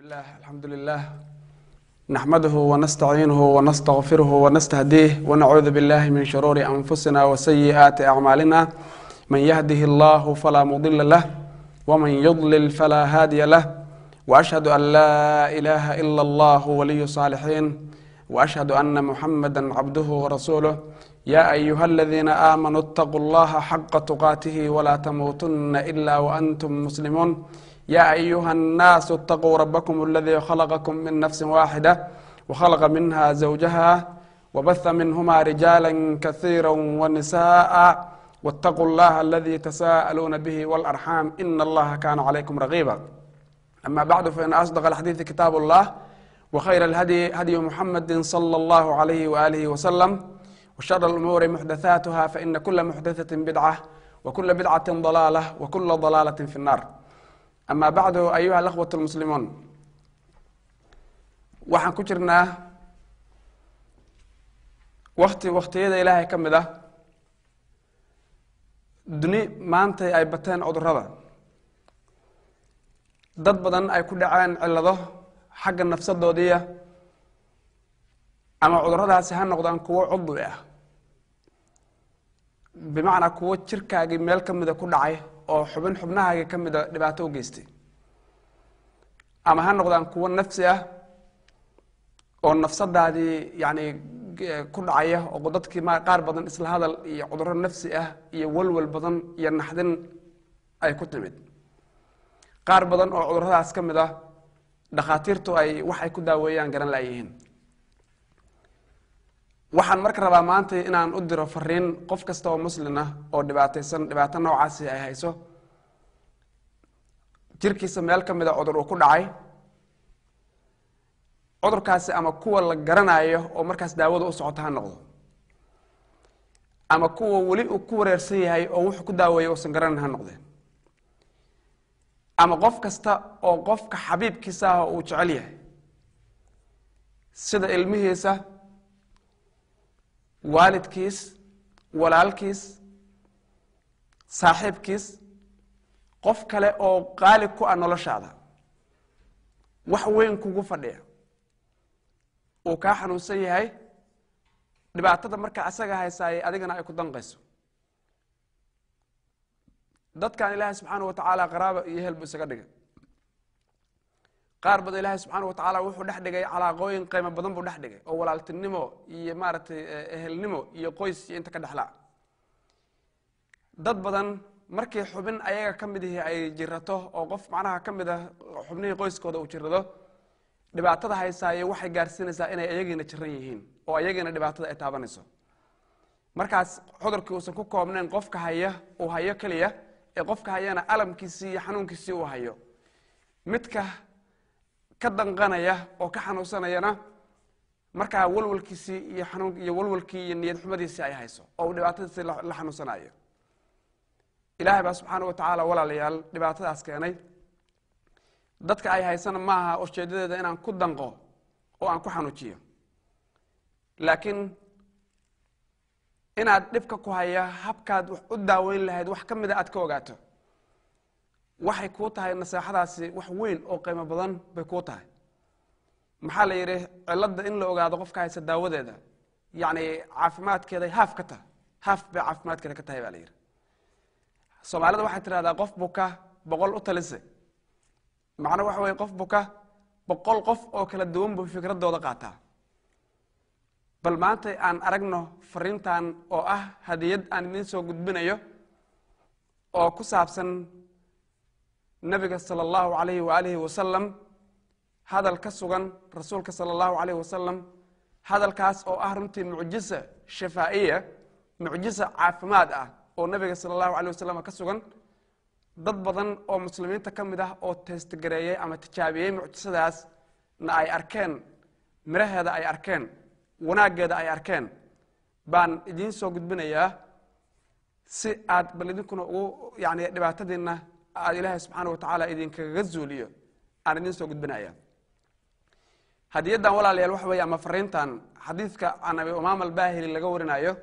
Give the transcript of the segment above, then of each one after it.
الله الحمد لله نحمده ونستعينه ونستغفره ونستهديه ونعوذ بالله من شرور أنفسنا وسيئات أعمالنا من يهده الله فلا مضل له ومن يضلل فلا هادي له وأشهد أن لا إله إلا الله ولي الصالحين وأشهد أن محمدا عبده ورسوله يا أيها الذين آمنوا اتقوا الله حق تقاته ولا تموتن إلا وأنتم مسلمون يا أيها الناس اتقوا ربكم الذي خلقكم من نفس واحدة وخلق منها زوجها وبث منهما رجالا كثيرا ونساء واتقوا الله الذي تساءلون به والأرحام إن الله كان عليكم رقيبا أما بعد فإن أصدق الحديث كتاب الله وخير الهدي هدي محمد صلى الله عليه وآله وسلم وشر الأمور محدثاتها فإن كل محدثة بدعة وكل بدعة ضلالة وكل ضلالة في النار أما بعد أيها الأخوة المسلمون waxaan ku jirnaa wakti waktiyada ilaahay ka mid ah duni maantay ay bateen cudurrada dad badan ay ku dhaceen cillado xagga nafsadoodiiya ama cudurradaasi ha noqdaan kuwo cudwi ah bimacnaa kuwo jirkaagii meel ka mida ku dhacay oo xubin xubnahaagii ka mida dhibaato u geystay ama ha noqdaan kuwo nafsi ah oo nafsadaadii yani ku dhacaya oo dadkii ma qaar badan isla hadal iyo cudurro nafsi ah iyo walwal badan iyo naxdin ay ku timid qaar badan oo cudurradaas ka mid ah dhakhaatiirtu ay wax ay ku daaweeyaan garan laayihiin waxaan marka rabaa maanta inaan u diro fariin qof kasta oo muslin ah oo dhibaataysan dhibaato noocaasi ay hayso jirkiisa meel ka mida cudur uu ku dhacay cudurkaasi ama kuwa la garanayo oo markaas daawada u socota ha noqdo ama kuwa weli uu ku wareersan yahay oo wuxuu ku daaweeya uusan garanan ha noqdeen ama qof kasta oo qofka xabiibkiisa ah uu jecel yahay sida ilmihiisa waalidkiis walaalkiis saaxiibkiis qof kale oo qaali ku ah noloshaada wax weyn kugu fadhiya uu kaa xanuunsan yahay dhibaatada marka asaga haysaayay adigana ay ku danqayso dadkan ilaahay subxaana wa tacaala qaraaba iyo hel buu isaga dhigay qaar badan ilaahay subxaana wa tacaala wuxuu dhex dhigay calaaqooyin qiimo badan buu dhex dhigay oo walaaltinimo iyo maaragtay ehelnimo iyo qoys iyo inta ka dhexlaa dad badan markii xubin ayaga ka mid ihi ay jirato oo qof macnaha ka mid ah xubnihii qoyskooda uu jirado dhibaatada haysaaye waxay gaarsiinaysaa inay ayagiina jiran yihiin oo ayagiina dhibaatada ay taabanayso markaas cudurkii uusan ku koobnayn qofka haya uu hayo keliya ee qofka hayana alamkiisii iyo xanuunkiisii uu hayo midka ka danqanaya oo ka xanuunsanayana markaa walwalkiisii iyo xanuun iyo walwalkii iyo niyad xumadiisii ay hayso oo uu dhibaatadiisii la xanuunsanayo ilaahay baa subxaana wa tacaala walaalayaal dhibaatadaas keenay dadka ay haysana maaha ujeedadeeda inaan ku danqo oo aan ku xanuujiyo laakiin inaad dhibka ku haya habkaad wax u daaweyn lahayd wax ka mida aad ka ogaato waxay kuu tahay naseexadaasi wax weyn oo qiimo badan bay kuu tahay maxaa la yidhi cilladda in la ogaado qofka haysa daawadeeda yacni caafimaadkeeday haaf ka tahay haaf bay caafimaadkeeda ka tahay baa la yidhi soomaalida waxay tidhahdaa qof buka boqol u talise macno waxa weye qof buka boqol qof oo kala duwan buu fikradooda qaataa bal maanta aan aragno fariintan oo ah hadiyad aan idiin soo gudbinayo oo ku saabsan nabiga sala allahu alayhi waalihi wasalam hadal ka sugan rasuulka sala allahu alayhi wasalam hadalkaas oo ah runtii mucjisa shafaa'iya mucjisa caafimaad ah oo nabiga sala allahu alayh wasalam ka sugan dad badan oo muslimiinta ka mid ah oo teestgareeyey ama tijaabiyey mucjisadaas na ay arkeen miraheeda ay arkeen wanaaggeeda ay arkeen baan idiin soo gudbinayaa si aad bal idinkuna ugu yani dhibaatadiina aad ilaahay subxaana wa tacaala idinkaga zuuliyo aan idiin soo gudbinaya hadiyaddan walaalayaal waxa weeye ama fariintan xadiidka can abi umaama albahili laga warinayo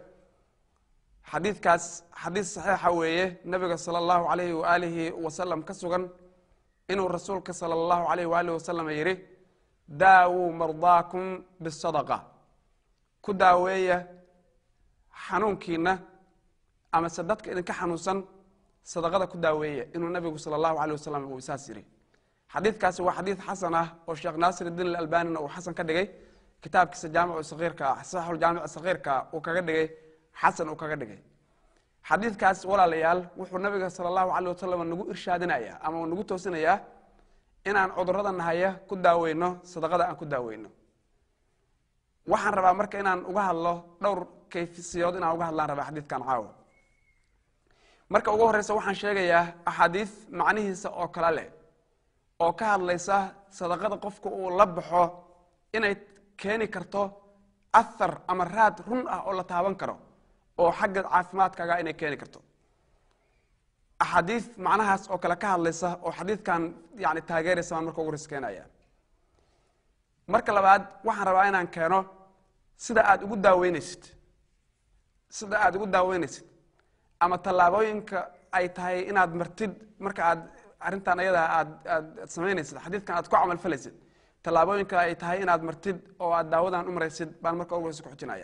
xadiidkaas xadiis saxiixa weeye nabiga sala allahu alayhi waaalihi wasalam ka sugan inuu rasuulka sala allahu alayh waalihi wasalam yidhi daawuu mardaakum bisadaqa ku daaweeya xanuunkiina amase dadka idinka xanuunsan sadaqada ku daaweeya inuu nabigu sala allahu aleyh wasalam uu isaas yidhi xadiidkaasi waa xadiid xasan ah oo sheekh naasir idiin alalbanina uu xasan ka dhigay kitaabkiisa jaamicu sakiirka saxixuljaamic sakiirka uu kaga dhigay xasan uu kaga dhigay xadiidkaas walaalayaal wuxuu nabiga sala allahu aleyh wasalam nagu irshaadinaya ama uu nagu toosinayaa inaan cudurada nahaya ku daaweyno sadaqada aan ku daaweyno waxaan rabaa marka inaan uga hadlo dhowr kayfisiyood inaan uga hadlaan rabaa xadiidkan caawa marka ugu horeysa waxaan sheegayaa axaadiis macnihiisa oo kale leh oo ka hadlaysa sadaqada qofka uu la baxo inay keeni karto athar ama raad run ah oo la taaban karo oo xagga caafimaadkaaga inay keeni karto axaadiis macnahaas oo kale ka hadlaysa oo xadiidkan yani taageeraysa baan marka ugu horeys keenaya marka labaad waxaan rabaa inaan keeno sida aad ugu daaweynaysid sida aad ugu daaweynaysid ama tallaabooyinka ay tahay inaad martid marka aad arrintan ayadaa aad aad samaynaysid xadiidkan aad ku camal falaysid tallaabooyinka ay tahay inaad martid oo aad daawadan u maraysid baan marka ugu horeysa ku xujinaya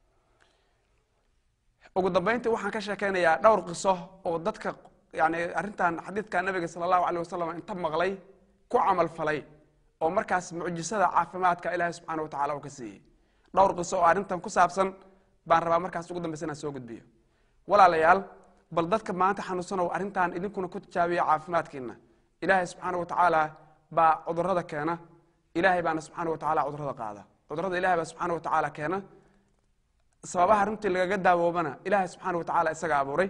ugu dambeyntii waxaan ka sheekeynayaa dhowr qiso oo dadka yani arrintan xadiidka nabiga sala allahu aleyh wasalam inta maqlay ku camal falay oo markaas mucjisada caafimaadka ilaahay subxaana wa tacala uu ka siiyey dhowr qiso oo arrintan ku saabsan baan rabaa markaas ugu dambeysa inaan soo gudbiyo walaalayaal bal dadka maanta xanuunsanow arrintan idinkuna ku tijaabiya caafimaadkiina ilaahay subxaana wa tacaala baa cudurada keena ilaahay baana subxaana wa tacala cudurada qaada cudurada ilahay baa subxaana wa tacaala keena sababaha runtii lagaga daawoobana ilaahay subxaana wa tacala isaga abuuray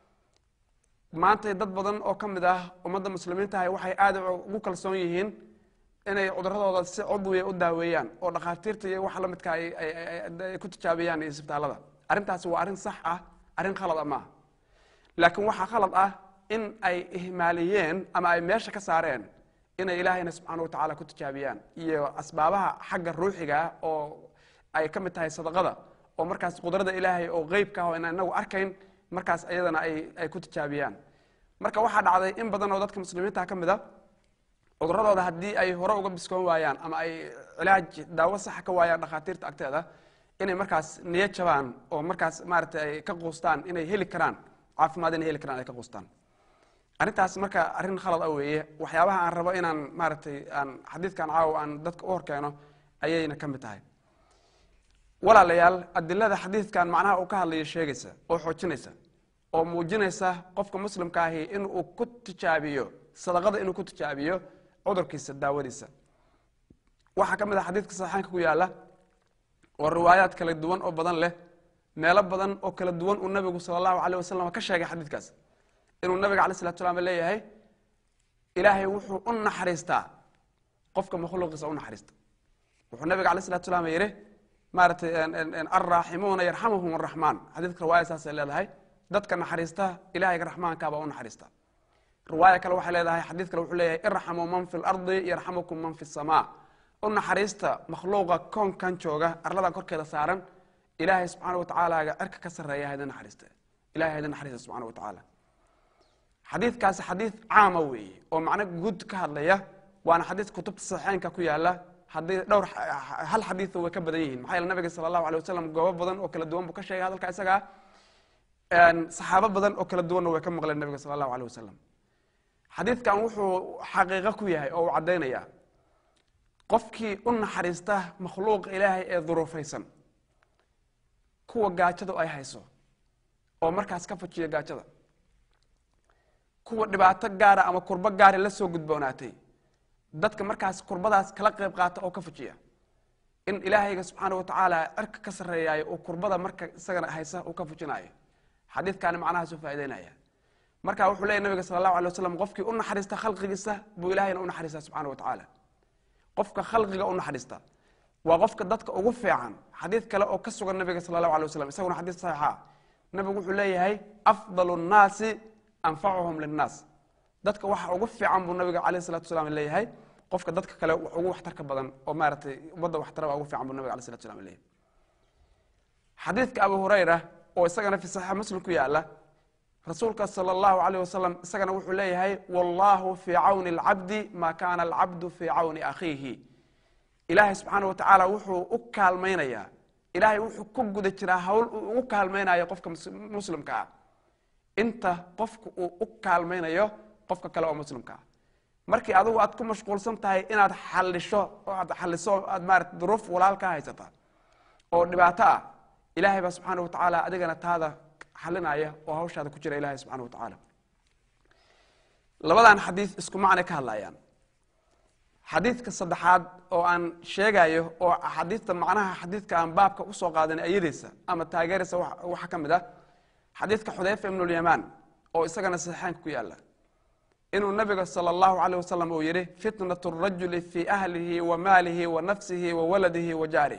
maanta dad badan oo ka mid ah ummadda muslimiintahay waxay aada ugu kalsoon yihiin inay cuduradooda si cudwiya u daaweeyaan oo dhakhaatiirta iyo waxa lamidka ay ku tijaabiyaan iyo isbitaalada arrintaasi waa arrin sax ah arrin khalad a maaha laakiin waxaa khalad ah in ay ihmaaliyeen ama ay meesha ka saareen inay ilaahayna subxaana wa tacaala ku tijaabiyaan iyo asbaabaha xagga ruuxiga oo ay ka mid tahay sadaqada oo markaas qudrada ilaahay oo qeybka ah oo inaan inagu arkayn markaas ayadana ay ay ku tijaabiyaan marka waxaa dhacday in badan oo dadka muslimiinta ka mid a cuduradooda haddii ay hore uga biskoon waayaan ama ay cilaaj daawo saxa ka waayaan dhakhaatiirta agteeda inay markaas niyo jabaan oo markaas maaragtay ay ka quustaan inay heli karaan caafimaad inay heli karaan ay ka quustaan arrintaas marka arrin khalad ah weeye waxyaabaha aan rabo inaan maaragtay aan xadiidkan caawa aan dadka u horkeeno ayayna ka mid tahay walaalayaal adilada xadiidkan macnaha uu ka hadlayo sheegaysa oo xoojinaysa oo muujinaysa qofka muslimka ahi in uu ku tijaabiyo sadaqada inuu ku tijaabiyo cudurkiisa daawadiisa waxaa ka mid ah xadiidka saxiixaanka ku yaala oo riwaayaad kala duwan oo badan leh meelo badan oo kala duwan uu nabigu sala allahu aleyh wasalam ka sheegay xadiidkaas inuu nabiga alay slatu slam leeyahay ilaahay wuxuu u naxariistaa qofka makhluuqiisa u naxariista wuxuu nabiga alay slatu slam yidhi maaratay alraaximuuna yarxamuhum araxmaan xadiidka riwaaya saasay leedahay dadka naxariista ilahayga raxmaankaabaa u naxariista riwaaya kale waxay leedahay xadiid kale wuxuu leeyahay irxamuu man fi lardi yarxamukum man fi samaa u naxariista makhluuqa koonkan jooga arladan korkeeda saaran ilaahay subxaana wa tacaalaaga cirka ka sarreeya haydin naxariista ilahay haydin naxariista subxana wa tacaala xadiidkaasi xadiid caama weeye oo macno guud ka hadlaya waana xadiid kutubta saxiixeynka ku yaala haddii dhowr hal xadiida way ka badan yihiin maxaa yeele nabiga sala allahu alay wasalam goobo badan oo kala duwan buu ka sheegay hadalka isagaa saxaabo badan oo kala duwanna way ka maqleen nabiga sala allahu alay wasalam xadiidkan wuxuu xaqiiqo ku yahay oo uu caddaynayaa qofkii u naxariista makhluuqa ilaahay ee duruufaysan kuwa gaajadu ay hayso oo markaas ka fujiya gaajada kuwa dhibaato gaara ama kurbo gaari la soo gudboonaatay dadka markaas kurbadaas kala qayb qaata oo ka fujiya in ilaahayga subxaana wa tacaala cirka ka sarreeyaayo uu kurbada marka isagana haysa uu ka fujinaayo xadiidkaani macnahaas u faa'idaynaya marka wuxuu leeyahy nabiga sala allahu alay wasalam qofkii u naxariista khalqigiisa buu ilahayna u naxariistaa subxana wa tacaala qofka khalqiga u naxariista waa qofka dadka ugu fiican xadiid kale oo ka sugan nabiga sala allahu alay wasalam isaguna xadiid saxiixa nabigu wuxuu leeyahay afdalu nnaasi anfacuhum linnaas dadka waxa ugu fiican buu nabiga alayh salatu wasalaam leeyahay qofka dadka kale wax ugu waxtarka badan oo maaragtay ummadda waxtara baa ugu fiican buu nabiga alayh salatu wasalaam leeyahay xadiidka abu hurayra oo isagana fi saxiix muslim ku yaala rasuulka sala allahu alayh wasalam isagana wuxuu leeyahay wallahu fii cawni alcabdi maa kaana alcabdu fii cawni akhiihi ilaahay subxaana wa tacaala wuxuu u kaalmaynayaa ilaahay wuxuu ku guda jiraa hawl uu ugu kaalmaynayo qofka muslimka ah inta qofka uu u kaalmaynayo qofka kale oo muslimka ah markii adigu aad ku mashquulsan tahay inaad xalisho oo aad xaliso aad maarata duruuf walaal ka haysata oo dhibaato ah ilaahay baa subxaana wa tacaala adigana taada xalinaya oo hawshaada ku jira ilahay subxana wa tacaala labadan xadiid isku macnay ka hadlayaan xadiidka saddexaad oo aan sheegayo oo axaadiista macnaha xadiidka aan baabka usoo qaadanay ayadiisa ama taageeraysa waxaa ka mid ah xadiidka xudayfa ibnulyamaan oo isagana saxiixaanka ku yaala inuu nabiga sala allahu alayh wasalam uu yihi fitnat rajuli fii ahlihi wa maalihi wa nafsihi wa waladihi wa jaarih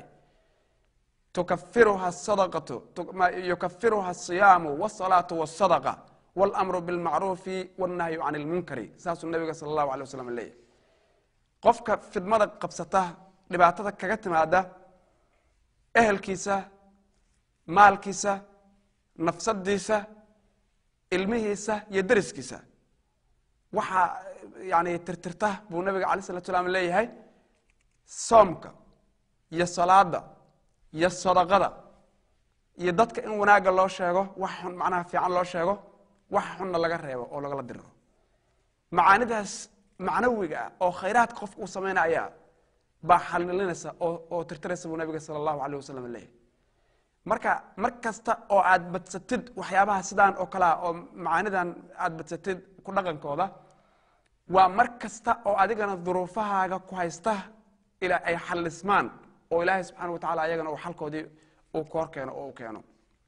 tukafiruha sadaqatu yukafiruha asiyaamu wasalaatu wasadaqa walamru bilmacruufi wannahyu can ilmunkari saasuu nabiga sala allahu alay wasalam leeyahy qofka fidmada qabsata dhibaatada kaga timaada ehelkiisa maalkiisa nafsadiisa ilmihiisa iyo dariskiisa waxaa yani tirtirta buu nabiga alay salatu salaam leeyahay soomka iyo salaada iyo sadaqada iyo dadka in wanaagga loo sheego wax xun macnaha fiican loo sheego wax xunna laga reebo oo lagala diriro macaanidaas macnawiga ah oo khayraadka qofka uu samaynaya baa xalilinaysa oo oo tirtiraysa buu nabiga sala allahu alayh wasalam leeyahy marka mar kasta oo aad badsatid waxyaabaha sidaan oo kale ah oo macaanidan aad badsatid ku dhaqankooda waa mar kasta oo adigana duruufahaaga ku haysta ilaa ay xalismaan oo ilaahay subxaana wa tacala ayagana uu xalkoodii uu koor keeno oo u keeno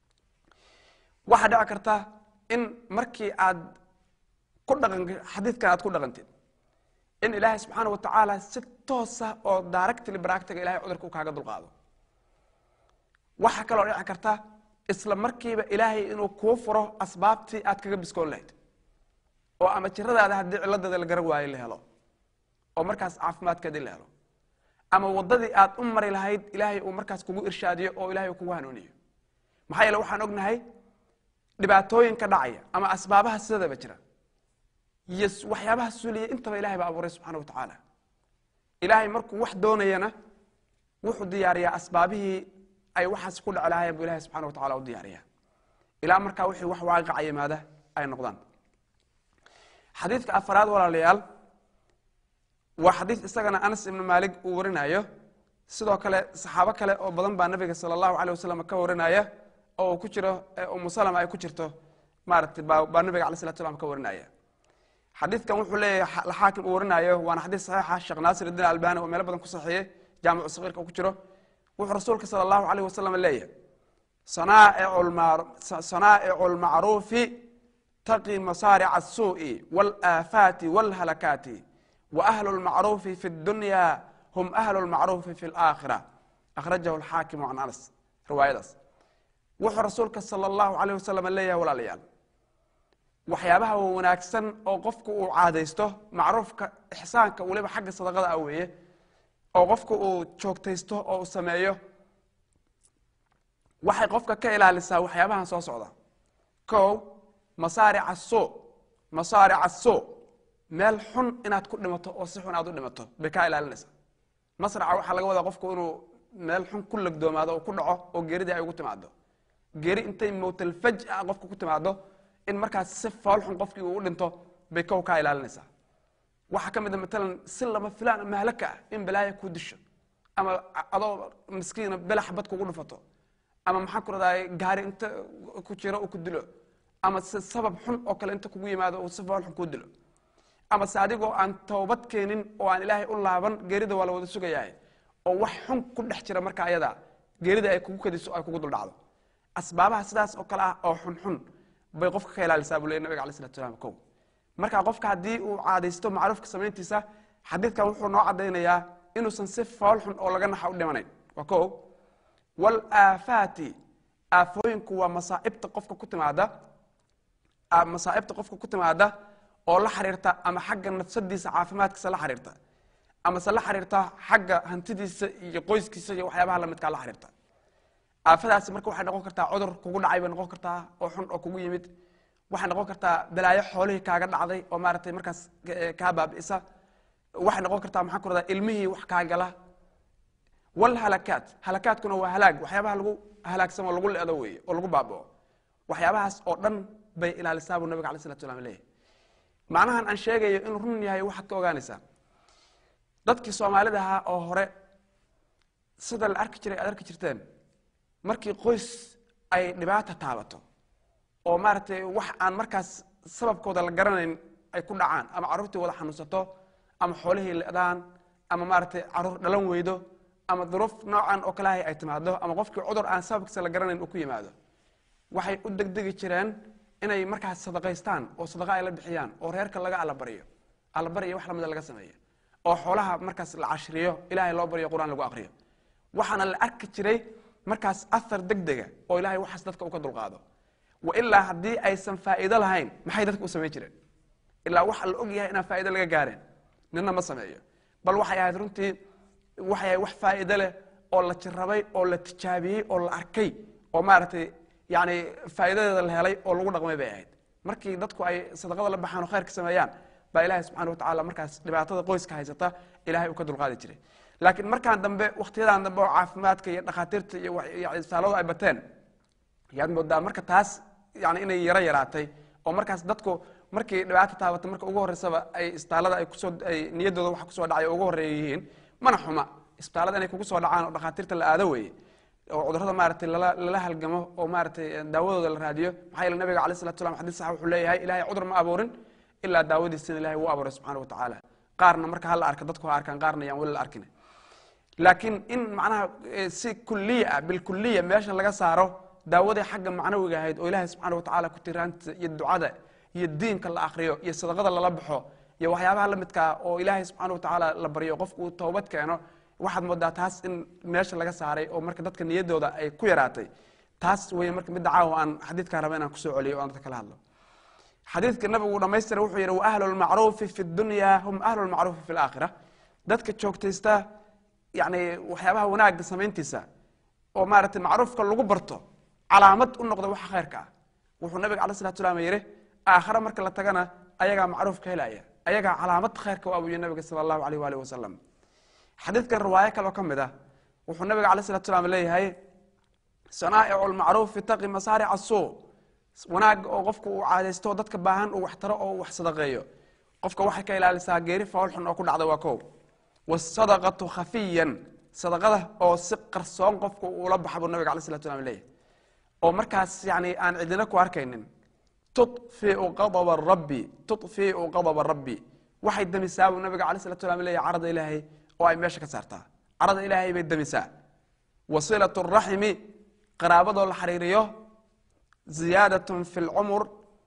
waxaa dhici karta in markii aad ku dhaqan xadiidkan aad ku dhaqantid in ilaahay subxaana wa tacaala si toosa oo directly baractiga ilahay cudurka u kaaga dulqaado waxaa kaloo dhici karta isla markiiba ilaahay inuu kuu furo asbaabtii aad kaga biskoon lahayd oo ama jiradaada haddii ciladeeda la garan waayo la helo oo markaas caafimaadkeedii la helo ama wadadii aad u mari lahayd ilaahay uu markaas kugu irshaadiyo oo ilahay uu kugu hanuuniyo maxaa yeele waxaan ognahay dhibaatooyinka dhacaya ama asbaabaha sidadaba jira iyo waxyaabaha suuliya intaba ilahay baa abuuray subxana wa tacaala ilaahay markuu wax doonayana wuxuu diyaariyaa asbaabihii ay waxaas ku dheci lahaayeen buu ilahay subxana wa tacala u diyaariyaa ilaa markaa wixii wax waaqaca yimaada ay noqdaan xadiidka afaraad walaalayaal waa xadiid isagana anas ibnu maalik uu warinayo sidoo kale saxaabo kale oo badan baa nabiga sala allahu alay wasalam ka warinaya oo uu ku jiro umu salama ay ku jirto maaragtay baa nabiga alay salatu slam ka warinaya xadiidkan wuxuu leeyahay xaakim uu warinayo waana xadiid saxiixa sheekh naasir idiin albani oo meelo badan ku saxiiyey jaamicu sagiirka ku jiro wuxuu rasuulka sala allahu alayh wasalam leeyahay sanaa'icu lmacruufi taqi masaarica asuu'i waalaafaati waalhalakaati wa ahlu lmacruufi fi dunya hum ahlu lmacruufi fi laakhira akhrajahu alxaakimu can anas riwaayadaas wuxuu rasuulka sala allahu alayh wasalam leeyahay walaalayaal waxyaabaha wanaagsan oo qofku uu caadaysto macruufka ixsaanka weliba xagga sadaqada ah weeye oo qofku uu joogtaysto oo uu sameeyo waxay qofka ka ilaalisaa waxyaabahan soo socda kow masaarica suu masaarica suu meel xun inaad ku dhimato oo si xun aad u dhimato bay kaa ilaalinaysaa masraca waxaa laga wadaa qofku inuu meel xun ku lagdoomaado oo ku dhaco oo geeridii ay ugu timaado geeri intay mowtalfaj ah qofka ku timaado in markaas si fool xun qofkii uu u dhinto bay kow kaa ilaalinaysaa waxaa ka mid a matalan si lama filaan mahlaka ah in balaaya ku disho ama adoo miskiina belax bad kugu dhufato ama maxaan ku radaa gaari inta ku jiro uu ku dilo ama si sabab xun oo kale inta kugu yimaado uu si fool xun kuu dilo ama se adigoo aan toobad keenin oo aan ilaahay u laaban geerida waa la wada sugayahay oo wax xun ku dhex jira marka ayada geerida ay kugu kadiso ay kugu duldhacdo asbaabaha sidaas oo kale ah oo xunxun bay qofka ka ilaalisaa buu ley nabiga alay slatu slam kow marka qofka haddii uu caadaysto macruufka samayntiisa xadiidkan wuxuu noo caddaynayaa inuusan si fool xun oo laga naxa u dhimanayn waa kow walaafaati aafooyinku waa masaaibta qofka ku timaada masaaibta qofka ku timaada oo la xiriirta ama xagga nafsadiisa caafimaadkiisa la xiriirta amase la xiriirta xagga hantidiisa iyo qoyskiisa iyo waxyaabaha lamidkaa la xiriirta aafadaasi marka waxay noqon kartaa cudur kugu dhacay bay noqon kartaa oo xun oo kugu yimid waxay noqon kartaa balaayo xoolihii kaaga dhacday oo maaragtay markaas kaa baabi'isa waxay noqon kartaa maxaan ku radaa ilmihii wax kaa gala walhalakaat halakaadkuna waa halaag waxyaabaha lagu halaagsan oo lagu leedo weeye oo lagu baaba'o waxyaabahaas oo dhan bay ilaalisaa buu nabiga alay slatu slam leeyahy macnahan aan sheegayo inuu run yahay waxaad ka ogaanaysaa dadkii soomaalida ahaa oo hore sida la arki jiray aad arki jirteen markii qoys ay dhibaata taabato oo maaragtay wax aan markaas sababkooda la garanayn ay ku dhacaan ama carruurtii wada xanuunsato ama xoolihii le'daan ama maaragtay carruur dhalan weydo ama duruuf noocan oo kaleahay ay timaado ama qofkii cudur aan sababkiisa la garanayn uu ku yimaado waxay u degdegi jireen inay markaas sadaqaystaan oo sadaqa ay la bixiyaan oo reerka laga allabaryo allabaryo wax lamida laga sameeyo oo xoolaha markaas la cashriyo ilahay loo baryo qur-aan lagu aqriyo waxaana la arki jiray markaas ahar degdega oo ilahay waxaas dadka u ka dulqaado wa ilaa haddii aysan faa'iido lahayn maxay dadka u samayn jireen ilaa waxa la og yahay inaan faa'ido laga gaareen nina ma sameeyo bal waxay ahayd runtii waxay ahayd wax faa'iido leh oo la jirabay oo la tijaabiyey oo la arkay oo maaragtay yani faa'iidadeeda la helay oo lagu dhaqmay bay ahayd markii dadku ay sadaqada la baxaan oo khayrka sameeyaan baa ilahay subxana watacala markaas dhibaatada qoyska haysata ilahay uu ka dulqaadi jiray laakiin markaan dambe wakhtiyadan dambe oo caafimaadka iyo dhakhaatiirta iyo isaaladu ay bateen yaad moodaa marka taas yani inay yaro yaraatay oo markaas dadku markii dhibaata taabatay marka ugu horreysaba ay isbitaalada ay kusoo ay niyaddooda waxa kusoo dhacay oo ugu horreeya yihiin mana xuma isbitaalada inay kugu soo dhacaan oo dhakhaatiirta la aado weeye oo cudurrada maaragtay lala lala halgamo oo maaragtay daawadooda la raadiyo maxaa yeele nabiga alayh salatu salam xadis sax wuxuu leeyahay ilahay cudur ma abuurin ilaa daawadiisina ilahay wuu abuuray subxana wa tacaala qaarna marka hala arka dadku ha arkaan qaarna yaan weli la arkin laakiin in macnaha si kuliya ah bilkuliya meesha laga saaro daawadii xagga macnawiga ahayd oo ilahay subxana wa tacala kutiraanta iyo ducada iyo diinka la akriyo iyo sadaqada lala baxo iyo waxyaabaha la midkaa oo ilaahay subxaana wa tacaala la baryo qofku uu toobad keeno waxaad moodaa taas in meesha laga saaray oo marka dadka niyaddooda ay ku yaraatay taas wey marka midda caawa aan xadiidkaa raba inaan kusoo celiyo o aan dadka kala hadlo xadiidka nabigu dhamaystira wuxuu yidhi waahlu lmacruufi fi dunya hum ahlu lmacruufi fi laakhira dadka joogtaysta yani waxyaabaha wanaagga samayntiisa oo maaragtay macruufka lagu barto calaamad u noqda waxa khayrka ah wuxuu nabiga alay salatu salaam yidhi aakhare marka la tagana ayagaa macruufka helaya ayagaa calaamad khayrka u abuyo nabiga sala allahu alayh waalih wasalam xadiidkan riwaayo kaloo ka mid ah wuxuu nabiga alay salatu salaam leeyahay sanaa'icu lmacruufi taqi masaaric asuu wanaagga oo qofku uu caadaysto dadka baahan uu wax taro oo uu wax sadaqeeyo qofka waxay ka ilaalisaa geeri foolxun oo ku dhacda waa kow wasadaqatu khafiyan sadaqada oo si qarsoon qofku uula baxa buu nabiga alay salatu slam leeyahay oo markaas yani aan cidina ku arkaynin tufiu qadaba rabbi tufiu qadaba rabbi waxay damisaa buu nabiga alay salatu slam leeyahay carada ilaahay oo ay meesha ka saartaa carada ilaahay bay damisaa wasilat raximi qaraabadoo la xariiriyo ziyaadatun fi lcumur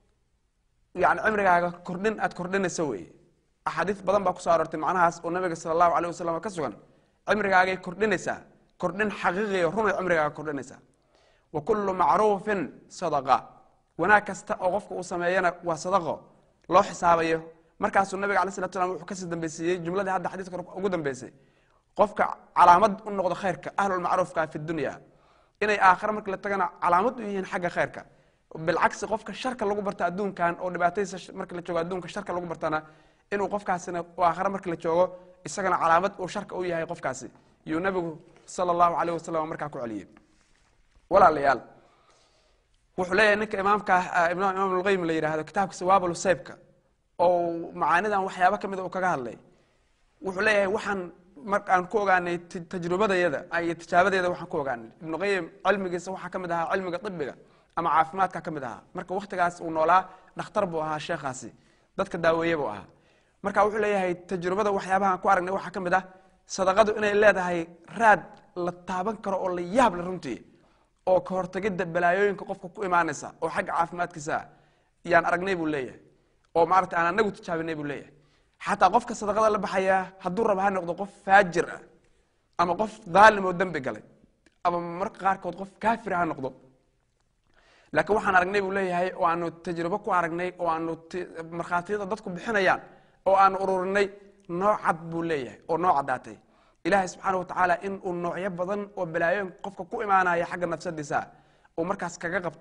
yani cimrigaaga kordhin aad kordhinaysa weeye axaadiis badan baa kusoo aroortay macnahaas oo nabiga sala allahu alayh wasalam ka sugan cimrigaagay kordhinaysaa kordhin xaqiiqiya runay cimrigaaga kordhinaysaa wa kullu macruufin sadaqa wanaag kasta oo qofka uu sameeyana waa sadaqo loo xisaabayo markaasuu nabiga alay salatu slam wuxuu kasii dambeysiiyey jumladii hadda xadiiska ugu dambeysay qofka calaamad u noqdo khayrka ahlulmacruufka fi dunya inay aakhare marka la tagana calaamad u yihiin xagga khayrka bilcagsi qofka sharka lagu barta adduunkan oo dhibaatadiisa marka la joogo adduunka sharka lagu bartana inuu qofkaasina aakhare marka la joogo isagana calaamad uu sharka u yahay qofkaasi yuu nabigu sala allahu alayh wasalam markaa ku celiyey walaalayaal wuxuu leeyahay ninka imaamka imaam lqayim la yihahdo kitaabka sawaabul seybka oo macaanidan waxyaaba ka mida uu kaga hadlay wuxuu leeyahay waxaan markaan ku ogaanay tajrubadayada iyo tijaabadeeda waxaan ku ogaanay ibnu qayim cilmigiisa waxaa ka mid ahaa cilmiga ibiga ama caafimaadka ka mid ahaa marka waktigaas uu noolaa dhakhtar buu ahaa sheekhaasi dadka daaweeye buu ahaa marka wuxuu leeyahay tajrubada waxyaabahaan ku aragnay waxaa ka mid ah sadaqadu inay leedahay raad la taaban karo oo la yaab le runtii oo ka hortagidda balaayooyinka qofka ku imaanaysa oo xagga caafimaadkiisa yaan aragnay buu leeyahay oo maarata aan anagu tijaabinay buu leeyahay xataa qofka sadaqada la baxayaa hadduu raba ha noqdo qof faajir ah ama qof daalim oo dembi galay ama marka qaarkood qof kaafir ha noqdo laakiin waxaan aragnay buu leeyahay oo aanu tajribo ku aragnay oo aanu markhaatiyada dadku bixinayaan oo aanu ururinay noocad buu leeyahay oo noo caddaatay ilaahay subxaana wa tacaala in uu noocyo badan oo balaayooyin qofka ku imaanaya xagga nafsadiisa uu markaas kaga qabto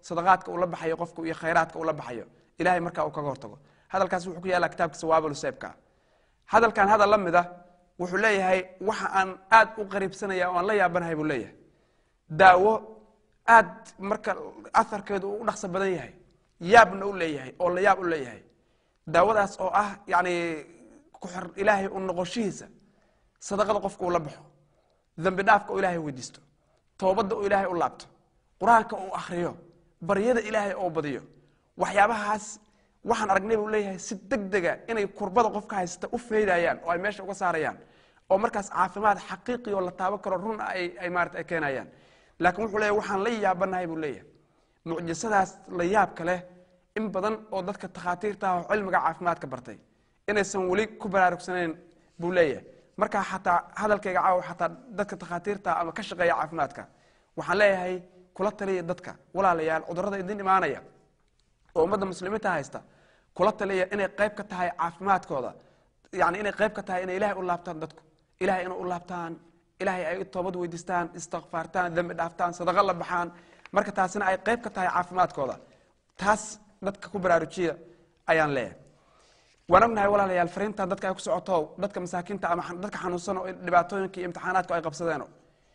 sadaqaadka uu la baxayo qofku iyo khayraadka uu la baxayo ilahay markaa uu kaga hortago hadalkaas wuxuu ku yaallaa kitaabka sawaabul seebka hadalkan hadal la mid a wuxuu leeyahay waxa aan aad u qariibsanaya oo aan la yaabanahay buu leeyahay daawo aad marka aharkeedu uu u dhaqso badan yahay yaabna u leeyahay oo la yaab u leeyahay daawadaas oo ah yani kuxor ilaahay u noqoshihiisa sadaqada qofka uu la baxo dambi dhaafka uu ilaahay weydiisto toobadda uu ilaahay u laabto qur-aanka uu akriyo baryada ilaahay oo badiyo waxyaabahaas waxaan aragnay buu leeyahay si deg dega inay kurbada qofka haysta u faydayaan oo ay meesha uga saarayaan oo markaas caafimaad xaqiiqi oo la taaban karo run ay ay maarata ay keenayaan laakiin wuxuu leeyahay waxaan la yaabanahay buu leeyahay mucjisadaas la yaabka leh in badan oo dadka takhaatiirta ah oo cilmiga caafimaadka bartay inaysan weli ku baraarugsanayn buu leeyahay markaa xataa hadalkayga caawa xataa dadka takhaatiirta ama ka shaqeeya caafimaadka waxaan leeyahay kula taliya dadka walaalayaal cudurrada idin imaanaya oo ummadda muslimiinta haysta kula taliya inay qayb ka tahay caafimaadkooda yani inay qayb ka tahay inay ilahay u laabtaan dadku ilahay inay u laabtaan ilahay ay toobad weydiistaan istikfaartaan dembi dhaaftaan sadaqa la baxaan marka taasina ay qayb ka tahay caafimaadkooda taas dadka ku baraarujiya ayaan leeyahay waan ognahay walaalayaal fariintan dadka ay ku socoto dadka masaakiinta ama dadka xanuunsan oo dhibaatooyinka iyo imtixaanaadku ay qabsadeeno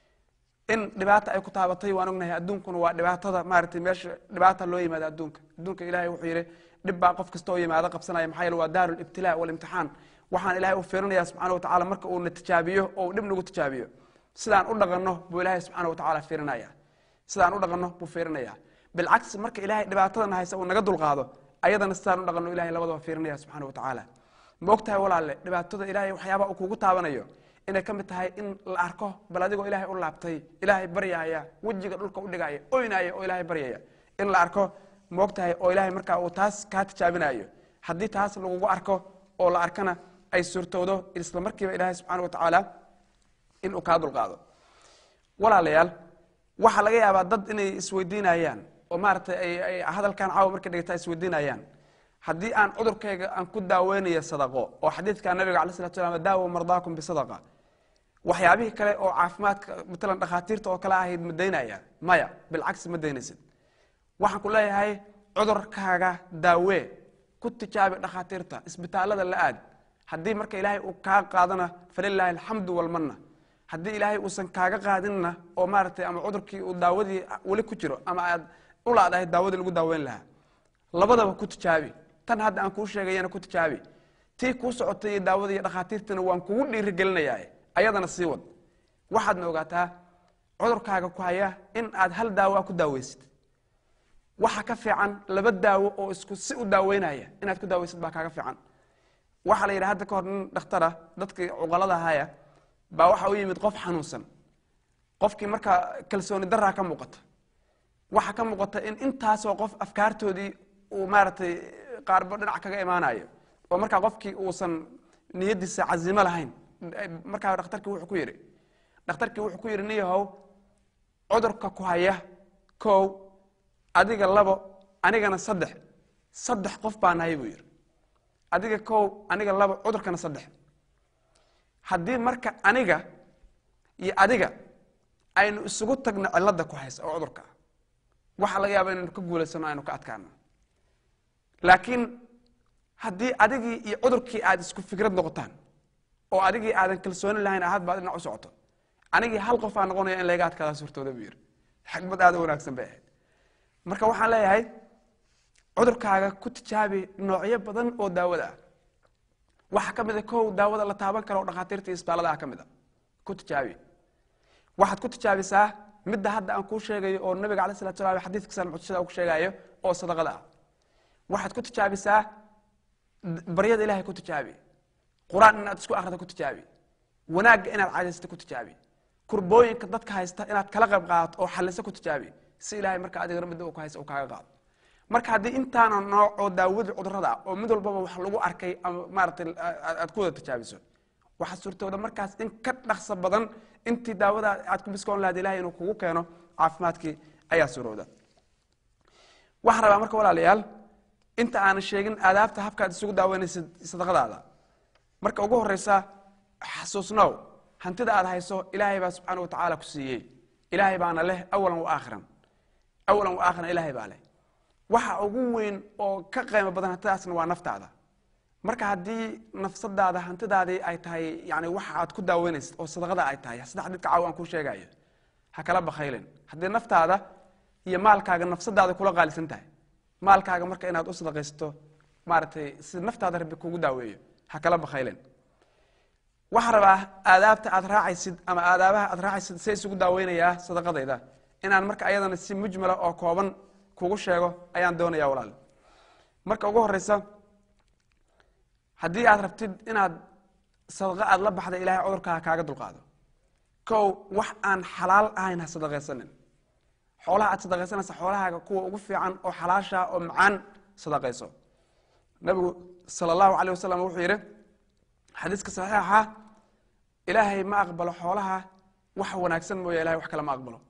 in dhibaata ay ku taabatay waan ognahay adduunkuna waa dhibaatada maaragtay meesha dhibaata loo yimaada adduunka adduunka ilahay wuxuu yidhi dhib baa qof kasta oo yimaado qabsanaya maxaa yeele waa daaru libtilaa walimtixaan waxaan ilahay u fiirinaya subxaana wa tacala marka uu na tijaabiyo oo uu dhib nagu tijaabiyo sidaan u dhaqanno buu ilahay subxaana wa tacala fiirinaya sidaan u dhaqanno buu fiirinaya bilcagsi marka ilahay dhibaatadana haysa uu naga dulqaado ayadana sidaan u dhaqanno ilahay labadaba fiirinaya subxaana wa tacaala ma og tahay walaalle dhibaatada ilahay waxyaaba uu kugu taabanayo inay ka mid tahay in la arko bal adigoo ilaahay u laabtay ilaahay baryaya wejiga dhulka u dhigaya oynaya oo ilaahay baryaya in la arko ma og tahay oo ilaahay markaa uu taas kaa tijaabinayo haddii taas lagugu arko oo la arkana ay suurtowdo isla markiiba ilaahay subxaana wa tacaala in uu kaa dulqaado walaalayaal waxaa laga yaabaa dad inay isweydiinayaan oo maaragtay ay hadalkan caawa markay dhigata isweydiinayaan haddii aan cudurkayga aan ku daaweynayo sadaqo oo xadiidka nabiga alay slat slam daawo mardaakum bisadaqa waxyaabihii kale oo caafimaadka matalan dhakhaatiirta oo kale ahayd ma daynaya maya bilcagsi ma daynaysid waxaan ku leeyahay cudurkaaga daawee ku tijaabi dhakhaatiirta isbitaalada la aad haddii marka ilaahay uu kaa qaadana falilaahi alxamdu walmanna haddii ilaahay uusan kaaga qaadinna oo maaragtay ama cudurkii uu daawadii weli ku jiro ama aad u laadahay daawadii lagu daaweyn lahaa labadaba ku tijaabi tan hadda aan kuu sheegayana ku tijaabi tii kuu socotay iyo daawada iyo dhakhaatiirtana waan kugu dhiirigelinayaa ayadana sii wad waxaadna ogaataa cudurkaaga ku haya in aad hal daawoa ku daaweysid waxa ka fiican laba daawo oo isku si u daaweynaya inaad ku daaweysid baa kaaga fiican waxaa la yidhi hadda ka hor nin dhakhtara dadkii cuqalada ahaya baa waxa u yimid qof xanuunsan qofkii markaa kalsooni daraa ka muuqata waxaa ka muuqata in intaasoo qof afkaartoodii uu maaragtay qaarba dhinac kaga imaanayo oo markaa qofkii uusan niyadiisa cazimo lahayn markaa dhakhtarkii wuxuu ku yidhi dhakhtarkii wuxuu ku yidhi niyahow cudurka ku haya kow adiga labo anigana saddex saddex qof baa nahay buu yidhi adiga kow aniga labo cudurkana saddex haddii marka aniga iyo adiga aynu isugu tagno cilada ku haysa oo cudurka waxaa laga yaaba inaynu ka guulaysano aynu ka adkaano laakiin haddii adigii iyo cudurkii aad isku fikrad noqotaan oo adigii aadan kalsooni lahayn ahad baad dhinac u socoto anigii hal qof aa noqonaya in layga adkaada suurtooda buu yidhi xikmad aad u wanaagsan bay ahayd marka waxaan leeyahay cudurkaaga ku tijaabi noocyo badan oo daawada ah waxaa ka mid a kow daawada la taaban karo oo dhakhaatiirta iyo isbitaallada ah ka mid a ku tijaabi waxaad ku tijaabisaa midda hadda aan kuu sheegayo oo nabiga alay salatu salam xadiidka san mucjisada ku sheegayo oo sadaqada ah waxaad ku tijaabisaa baryada ilahay ku tijaabi qur-aan inaad isku akrida ku tijaabi wanaagga inaad cadaysta ku tijaabi kurbooyinka dadka haysta inaad kala qayb qaadato oo xalisa ku tijaabi si ilahay marka adigana midda uu ku haysta uu kaaga qaado marka haddii intaana nooc oo daawadii cudurada ah oo mid walbaba wax lagu arkay ama maaratay aad ku wada tijaabiso waxaa suurtooda markaas in ka dhaqso badan intii daawada aad ku biskoon lahayd ilahay inuu kugu keeno caafimaadkii ayaa suurowda waxaan rabaa marka walaalayaal inta aanan sheegin aadaabta habkaad isugu daaweynaysid sadaqadaada marka ugu horeysa xasuusnow hantida aad hayso ilaahay baa subxaana wa tacaala ku siiyey ilaahay baana leh awalan wa aakhiran awalan wa aakhiran ilaahay baa leh waxa ugu weyn oo ka qiimo badan hantidaasna waa naftaada marka haddii nafsadaada hantidaadii ay tahay yani waxa aad ku daaweynaysid oo sadaqada ay tahay saddex dadka caaw aan kuu sheegayo ha kala bakhaylin haddii naftaada iyo maalkaaga nafsadaada kula qaalisan tahay maalkaaga marka inaad u sadaqaysto maaragtay si naftaada rabbi kugu daaweeyo ha kala bakhaylin waxaa rabaa aadaabta aad raacaysid ama aadaabaha aad raacaysid se isugu daaweynayaa sadaqadayda inaan marka ayadana si mujmala oo kooban kugu sheego ayaan doonaya walaal marka ugu horeysa haddii aad rabtid inaad sadaqa aad la baxda ilahay cudurkaa kaaga dulqaado kow wax aan xalaal ahayn ha sadaqaysanin xoolaha aad sadaqaysanaysa xoolahaaga kuwa ugu fiican oo xalaasha oo macaan sadaqayso nabigu sala allahu aleyh wasalam wuxuu yidhi xadiiska saxiixa ilaahay ma aqbalo xoolaha wax wanaagsan mooya ilahay wax kale ma aqbalo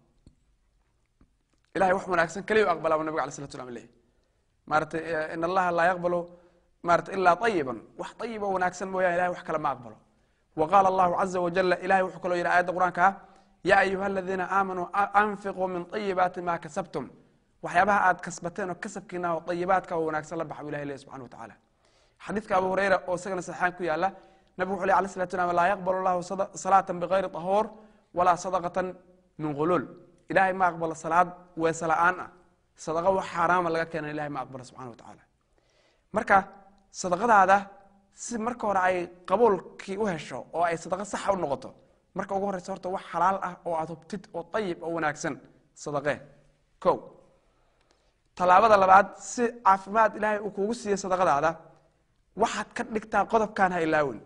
ilahay wax wanaagsan keliya u aqbalaa bu nabig alay slatu slam leh maaratay in allaha laa yaqbalu maarata ilaa ayiban wax ayib oo wanaagsan mooyaan ilahay wax kale ma aqbalo wa qaala allahu caza wajala ilahay wuxuu kaloo yidhi aayadda qur-aanka ah yaa ayuha aladiina aamanuu anfiquu min ayibaati ma kasabtum waxyaabaha aad kasbateen oo kasabkiina oo ayibaadka oo wanaagsan la baxa bu ilahay leh subxana wa tacaala xadiidka abu hureyra oo isagana saxaan ku yaala nabigu wuxu leh alay slatu slam laa yaqbalu llahu salaata bigayri tahuur walaa sadaqatan min guluul ilahay ma aqbalo salaad weese la-aan ah sadaqa wax xaaraama laga keena ilahay ma aqbalo subxana wa tacaala marka sadaqadaada si marka hore ay qabuulkii u hesho oo ay sadaqa saxa u noqoto marka ugu horeysa horta wax xalaal ah oo aad hubtid oo ayib oo wanaagsan sadaqee ko tallaabada labaad si caafimaad ilaahay uu kugu siiyey sadaqadaada waxaad ka dhigtaa qodobkaan ha ilaawin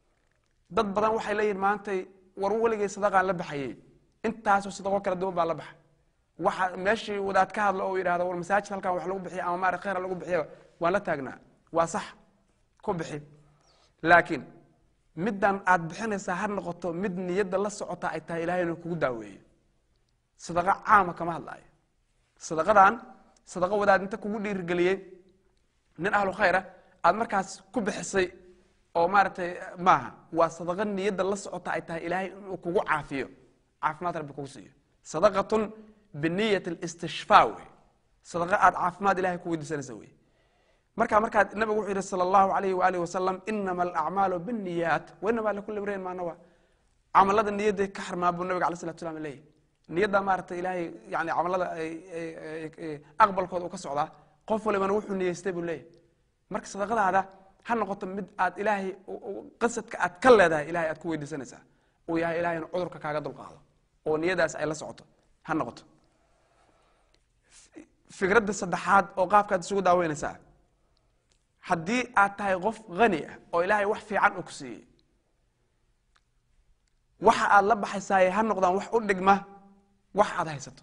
dad badan waxay leeyihin maantay war weligay sadaqaan la baxayey intaasoo sadaqo kala duwan baa la baxa waxa meeshii wadaad ka hadlo oo yidhahdo war masaajid halkan wax lagu bixiya ama maara khayr lagu bixiya waan la taagnaa waa sax ku bixi laakiin middan aad bixinaysaa ha noqoto mid niyadda la socota ay tahay ilahay inuu kugu daaweeyo sadaqa caama kama hadlaayo sadaqadan sadaqa wadaad inta kugu dhiirigeliyey nin ahlu khayra aad markaas ku bixisay oo maaragtay maaha waa sadaqa niyadda la socota ay tahay ilaahay inuu kugu caafiyo caafimaad rabbi kugu siiyo sadaqatun biniyat listishfaa wey sadaqa aad caafimaad ilahay ku weydiisanaysa wey marka markaad nabigu wuxuu yihi sala allahu alayhi waalihi wasalam inama alacmaalu binniyaat wainama likulli mriin maa nawa camalada niyadday ka xarmaa buu nabiga alay slatu slam leeyahy niyadda maaragtay ilaahay yani camalada aqbalkooda uu ka socdaa qof walibana wuxuu niyeystay buu leeyahy marka sadaqadaada ha noqoto mid aad ilaahay qasadka aad ka leedahay ilahay aad ku weydiisanaysaa uu yahay ilahay inuu cudurka kaaga dulqaado oo niyadaas ay la socoto ha noqoto fikradda saddexaad oo qaabkaad isugu daaweynaysaa haddii aad tahay qof hani ah oo ilaahay wax fiican uu ku siiyey waxa aad la baxaysaaye ha noqdaan wax u dhigma wax aad haysato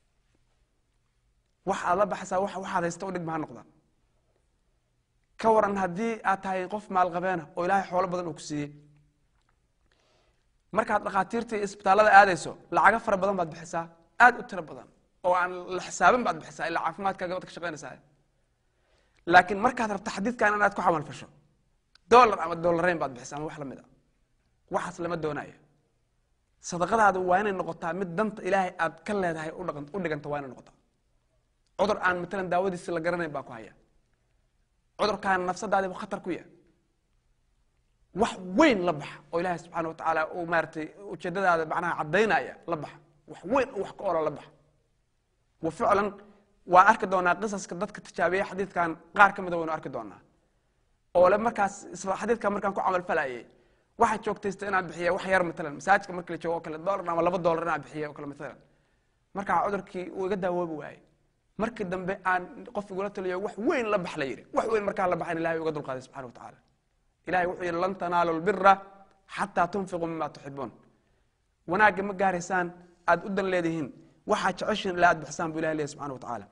wax aad la baxaysaa wax waxaad haysato u dhigma ha noqdaan ka waran haddii aad tahay qof maalqabeena oo ilaahay xoolo badan uu ku siiyey markaad dhakhaatiirtii isbitaallada aadayso lacago fara badan baad bixisaa aad u tiro badan oo aan la xisaabin baad bixisaa ilaa caafimaadkaaga baad ka shaqaynaysaa laakiin markaad rabto xadiidkan inaad ku camal fasho dolar ama dolarayn baad bixisa ama wax lamid a waxaas lama doonayo sadaqadaadu waa inay noqotaa mid danta ilaahay aad ka leedahay u dhiganta waa inay noqotaa cudur aan matalan daawadiisi la garanayn baa ku haya cudurkaan nafsadaadiiba khatar ku yahay wax weyn la baxa oo ilaahay subxaana watacaala uu maaratay ujeedadaada macnaha caddaynaya la baxa wax weyn oo wax ka olo la baxa wa ficlan waan arki doonaa qisaska dadka tijaabiya xadiidkan qaar ka mida waynu arki doonaa oo le markaas isla xadiidkan markaan ku camal falayay waxaa joogtaysta inaan bixiya wax yar matalan masaajidka marka la joogo o kale dolar ama laba dolar inaan bixiya o kale matalan markaa cudurkii uu iga daawoobi waayey markii dambe aan qof igula taliyo wax weyn la bax la yidhi wax weyn markaan la baxayn ilahay uga dulqaaday subxana wa tacaala ilahay wuxuu yidhi lan tanaalu lbira xataa tunfiquu mima tuxibuun wanaagga ma gaaraysaan aad u dan leedihiin waxaad jeceshiin ilaa aad bixisaan bu ilahay leeyahy subxana wa tacaala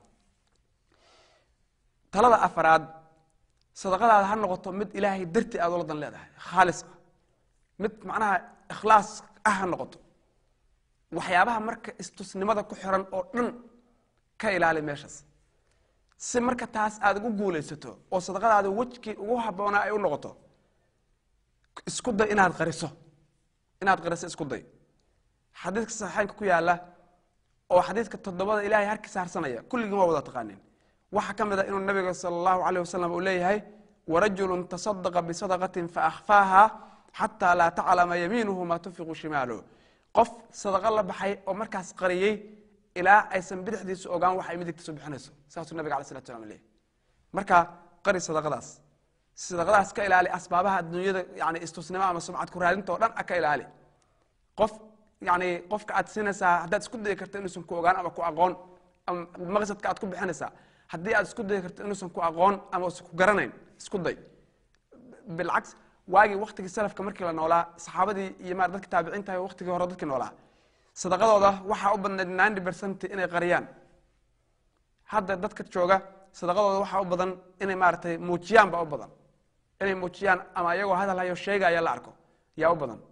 talada afaraad sadaqadaada ha noqoto mid ilaahay dartii aad ula dan leedahay khaalis ah mid macnaha ikhlaas ah ha noqoto waxyaabaha marka istusnimada ku xiran oo dhan ka ilaali meeshaas si marka taas aad ugu guulaysato oo sadaqadaada wejkii ugu habboonaa ay u noqoto isku day inaad qariso inaad qariso isku day xadiidka saxiixeynka ku yaala oo xadiidka toddobada ilaahay harkiisa harsanaya kulligiin waa wada taqaanin waxaa ka mid a inuu nabiga sala allahu caleyh wasalam uu leeyahay warajulun tasadaqa bisadaqatin faahfaaha xataa laa taclama yamiinuhu maa tunfiqu shimaaluhu qof sadaqo la baxay oo markaas qariyey ilaa aysan bidixdiisu ogaan waxa ay midigtiisu bixinayso saasuu nabiga alay salatu salam leeyahy marka qari sadaqadaas sadaqadaas ka ilaali asbaabaha adduunyada yani istusnimo ama sumcad ku raadinta o dhan a ka ilaali qof yani qofka aad siinaysaa haddaad isku dayi karta inuusan ku ogaan ama ku aqoon ama maqsadka aad ku bixinaysaa haddii aad isku dayi karto inuusan ku aqoon ama usan ku garanayn isku day bilcaks waagii waktigii salafka markii la noolaa saxaabadii iyo ma dadki taabiciinta waktigii hore dadkii noolaa sadaqadooda waxaa u badnayd ninety percent inay qariyaan hadda dadka jooga sadaqadooda waxaa u badan inay maaratay muujiyaan baa u badan inay muujiyaan ama iyagoo hadal hayo sheegaya la arko yaa u badan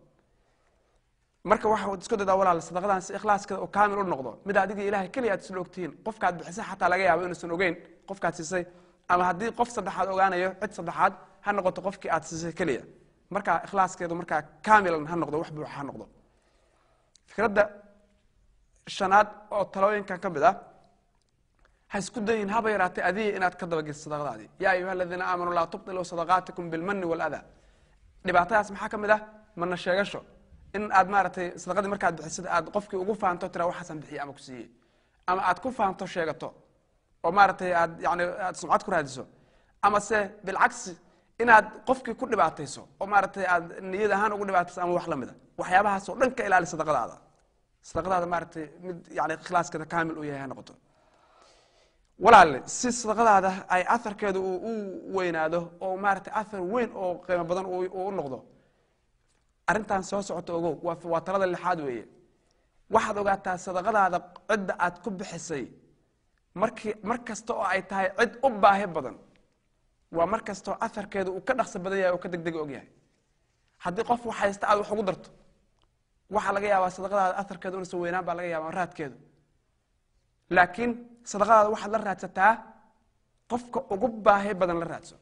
marka waxa isku dadaa walaal sadaqadan si ikhlaaskeeda oo kaamil u noqdo mid adiga ilahay keliya aad isla ogtihiin qofkaad bixisay xataa laga yaabo inuusan ogeyn qofkaad siisay ama haddii qof saddexaad ogaanayo cid saddexaad ha noqoto qofkii aad siisay keliya marka ikhlaaskeedu markaa kaamilan ha noqdo wax buuxa ha noqdo fikradda shanaad oo talooyinkan ka mid ah ha isku dayin haba yaraatay adiga inaad ka dabageliso sadaqadaadii yaa ayuha aladiina aamanuu laa tubtiluu sadaqaatikum bilmani waladaa dhibaatadaas maxaa ka mid ah mana sheegasho in aad maaratay sadaqadii markaad bixisada aad qofkii ugu fahanto tira waxaasan bixiye ama ku siiyey ama aad ku fahanto sheegato oo maaratay aad yani aad sumcad ku raadiso ama se bilcagsi inaad qofkii ku dhibaatayso oo maaratay aad niyad ahaan ugu dhibaatayso ama wax lamida waxyaabahaasoo dhan ka ilaali sadaqadaada sadaqadaada maaratay mid yani ikhlaaskeeda kaamil u yahay ha noqoto walaale si sadaqadaada ay aharkeedu uu u weynaado oo maaratay ahar weyn oo qiimo badan uu u noqdo arrintan soo socoto ogow waa waa talada lixaad weeye waxaad ogaataa sadaqadaada cidda aad ku bixisay markii mar kasta oo ay tahay cid u baahi badan waa mar kastoo aharkeedu uu ka dhaqso badan yahay oo ka degdega ogyahay haddii qof wax haysta aad wax ugu darto waxaa laga yaabaa sadaqadaada aharkeedu inuusan weynaan baa laga yaaba raadkeedu laakiin sadaqadaada waxaad la raadsataa qofka ugu baahi badan la raadso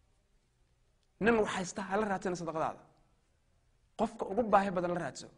nin wax haysta hala raadsana sadaqadaada qofka ugu baahi badan la raadso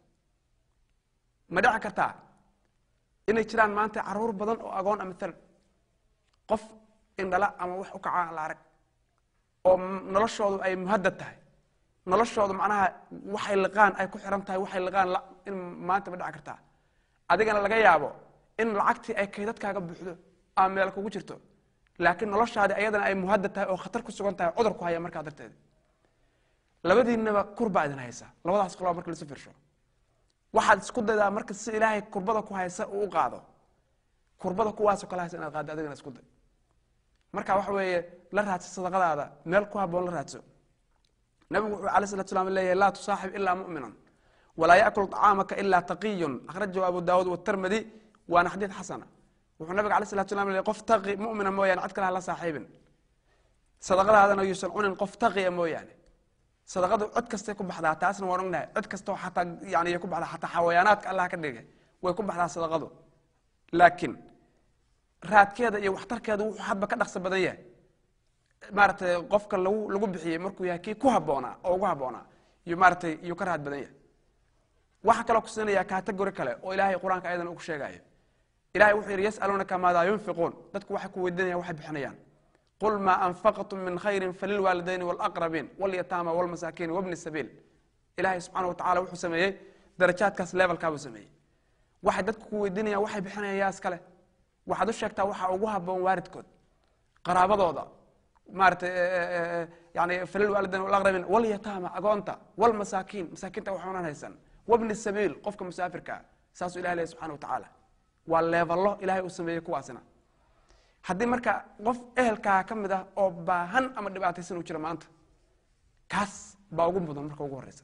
ma dhici kartaa inay jiraan maanta caruur badan oo agoon a maalan qof indhala ama wax u kaca la arag oo noloshoodu ay muhadad tahay noloshoodu macnaha waxay liqaan ay ku xiran tahay waxay liqaan in maanta ma dhici kartaa adigana laga yaabo in lacagtii ay kaydadkaaga buuxdo ama meel kugu jirto laakiin noloshaadi ayadana ay muhadad tahay oo khatar ku sugan tahay cudur ku haya markaa darteed labadiinaba kurbaa idin haysa labadaas qoloba marka lasu firsho waxaad isku daydaa marka si ilaahay kurbada ku haysa uu u qaado kurbada kuwaasoo kale haysa inaad qaaddo adigana isku day marka waxa weeye la raadso sadaqadaada meel ku haboon la raadso nabigu wuxuu alay salatu slam leeyahay laa tusaaxib ilaa mu'minan walaa yaakulu طacaamaka ilaa taqiyun akhrajahu abu daawuud watarmadi waana xadiid xasana wuxuu nabiga alay salatu slam leeyahy qof taqi mu'mina mooyaane cid kale hala saaxiibin sadaqadaadana yuusan cunin qof taqiya mooyaane sadaqadu cid kastay ku baxdaa taasna waan ognahay cid kastoo xataa yani ku baxdaa xataa xawayaanaadka allah ka dhigay way ku baxdaa sadaqadu laakiin raadkeeda iyo waxtarkeeda wuxuu hadba ka dhaqso badan yahay maaratay qofka lagu lagu bixiyey markuu yahay kii ku haboonaa oo ugu haboonaa iyo maaratay iyuu ka raad badan yahay waxaa kaloo kusinaya category kale oo ilaahay qur-aanka ayadan ugu sheegayo ilahay wuxuu yidhi yasaluunaka maadaa yunfiquun dadku waxay ku weydiinayan waxay bixinayaan qul maa anfaqtum min khayri falilwaalidayni wاlaqrabiin wاlyataama wاlmasaakiin wbni sabiil ilahay subxaana wa tacala wuxuu sameeyey darajaadkaas levelkaabuu sameeyey waxay dadku ku weydiinayaan waxay bixinayaan yaa iskale waxaad u sheegtaa waxaa ugu haboon waaridkood qaraabadooda maaratay yani falilwaalidayn wlaqrabiin wاlyataama agoonta wاlmasaakiin masaakiinta waxunan haysan wbni sabiil qofka musaafirkaa saasuu ilahi leh subxana wa tacaala waa leevallo ilahay uu sameeyey kuwaasina haddii marka qof ehelkaa ka mid ah oo baahan ama dhibaataysan uu jiro maanta kaas baa ugu mudan marka ugu horeysa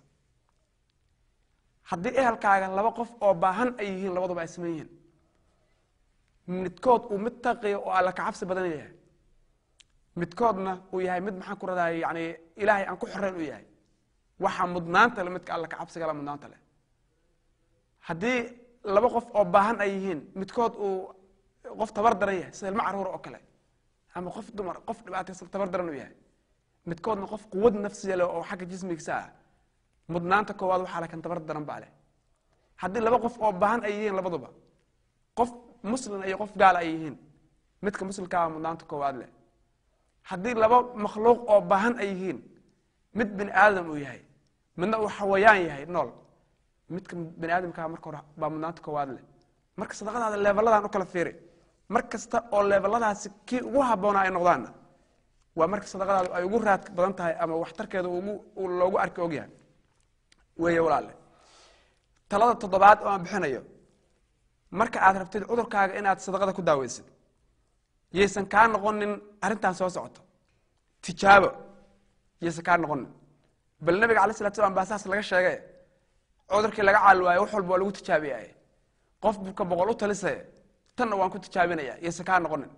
haddii ehelkaaga laba qof oo baahan ay yihiin labaduba ay saman yihiin midkood uu mid taqiya oo alla kacabsi badan yahay midkoodna uu yahay mid maxaan ku raday yani ilaahay aan ku xoreyn u yahay waxaa mudnaanta le midka alla kacabsigala mudnaanta leh haddii laba qof oo baahan ay yihiin midkood uu qof tabar daran yahay sida ilmo caruura oo kale ama qof dumar qof dhibaataysan tabar daran uu yahay midkoodna qof quwad nafsiya leh oo xagga jismigiisa ah mudnaanta koowaad waxaa le kan tabar daran baa leh haddii laba qof oo baahan ay yihiin labaduba qof muslim iyo qof gaal ay yihiin midka muslimkaa mudnaanta koowaad leh haddii laba makhluuq oo baahan ay yihiin mid bini aadam uu yahay midna uu xawayaan yahay nool midka bini aadamkaa marka hore baa mudnaanta koowaad leh marka sadaqadaada leeveladan u kala fiiri mar kasta oo leeveladaasi kii ugu habboonaa ay noqdaanna waa marka sadaqadaadu ay ugu raad badan tahay ama waxtarkeeda ugu loogu arki ogyahay weeye walaale talada toddobaad oo aan bixinayo marka aad rabtid cudurkaaga inaad sadaqada ku daaweysid yaysan kaa noqonin arrintan soo socoto tijaabo yaysan kaa noqonin bal nabiga alay slat slam baa saas laga sheegay cudurkii laga caali waayo wax walba waa lagu tijaabiyay qof buka boqol u talisaya tanna waan ku tijaabinaya yaysan kaa noqonin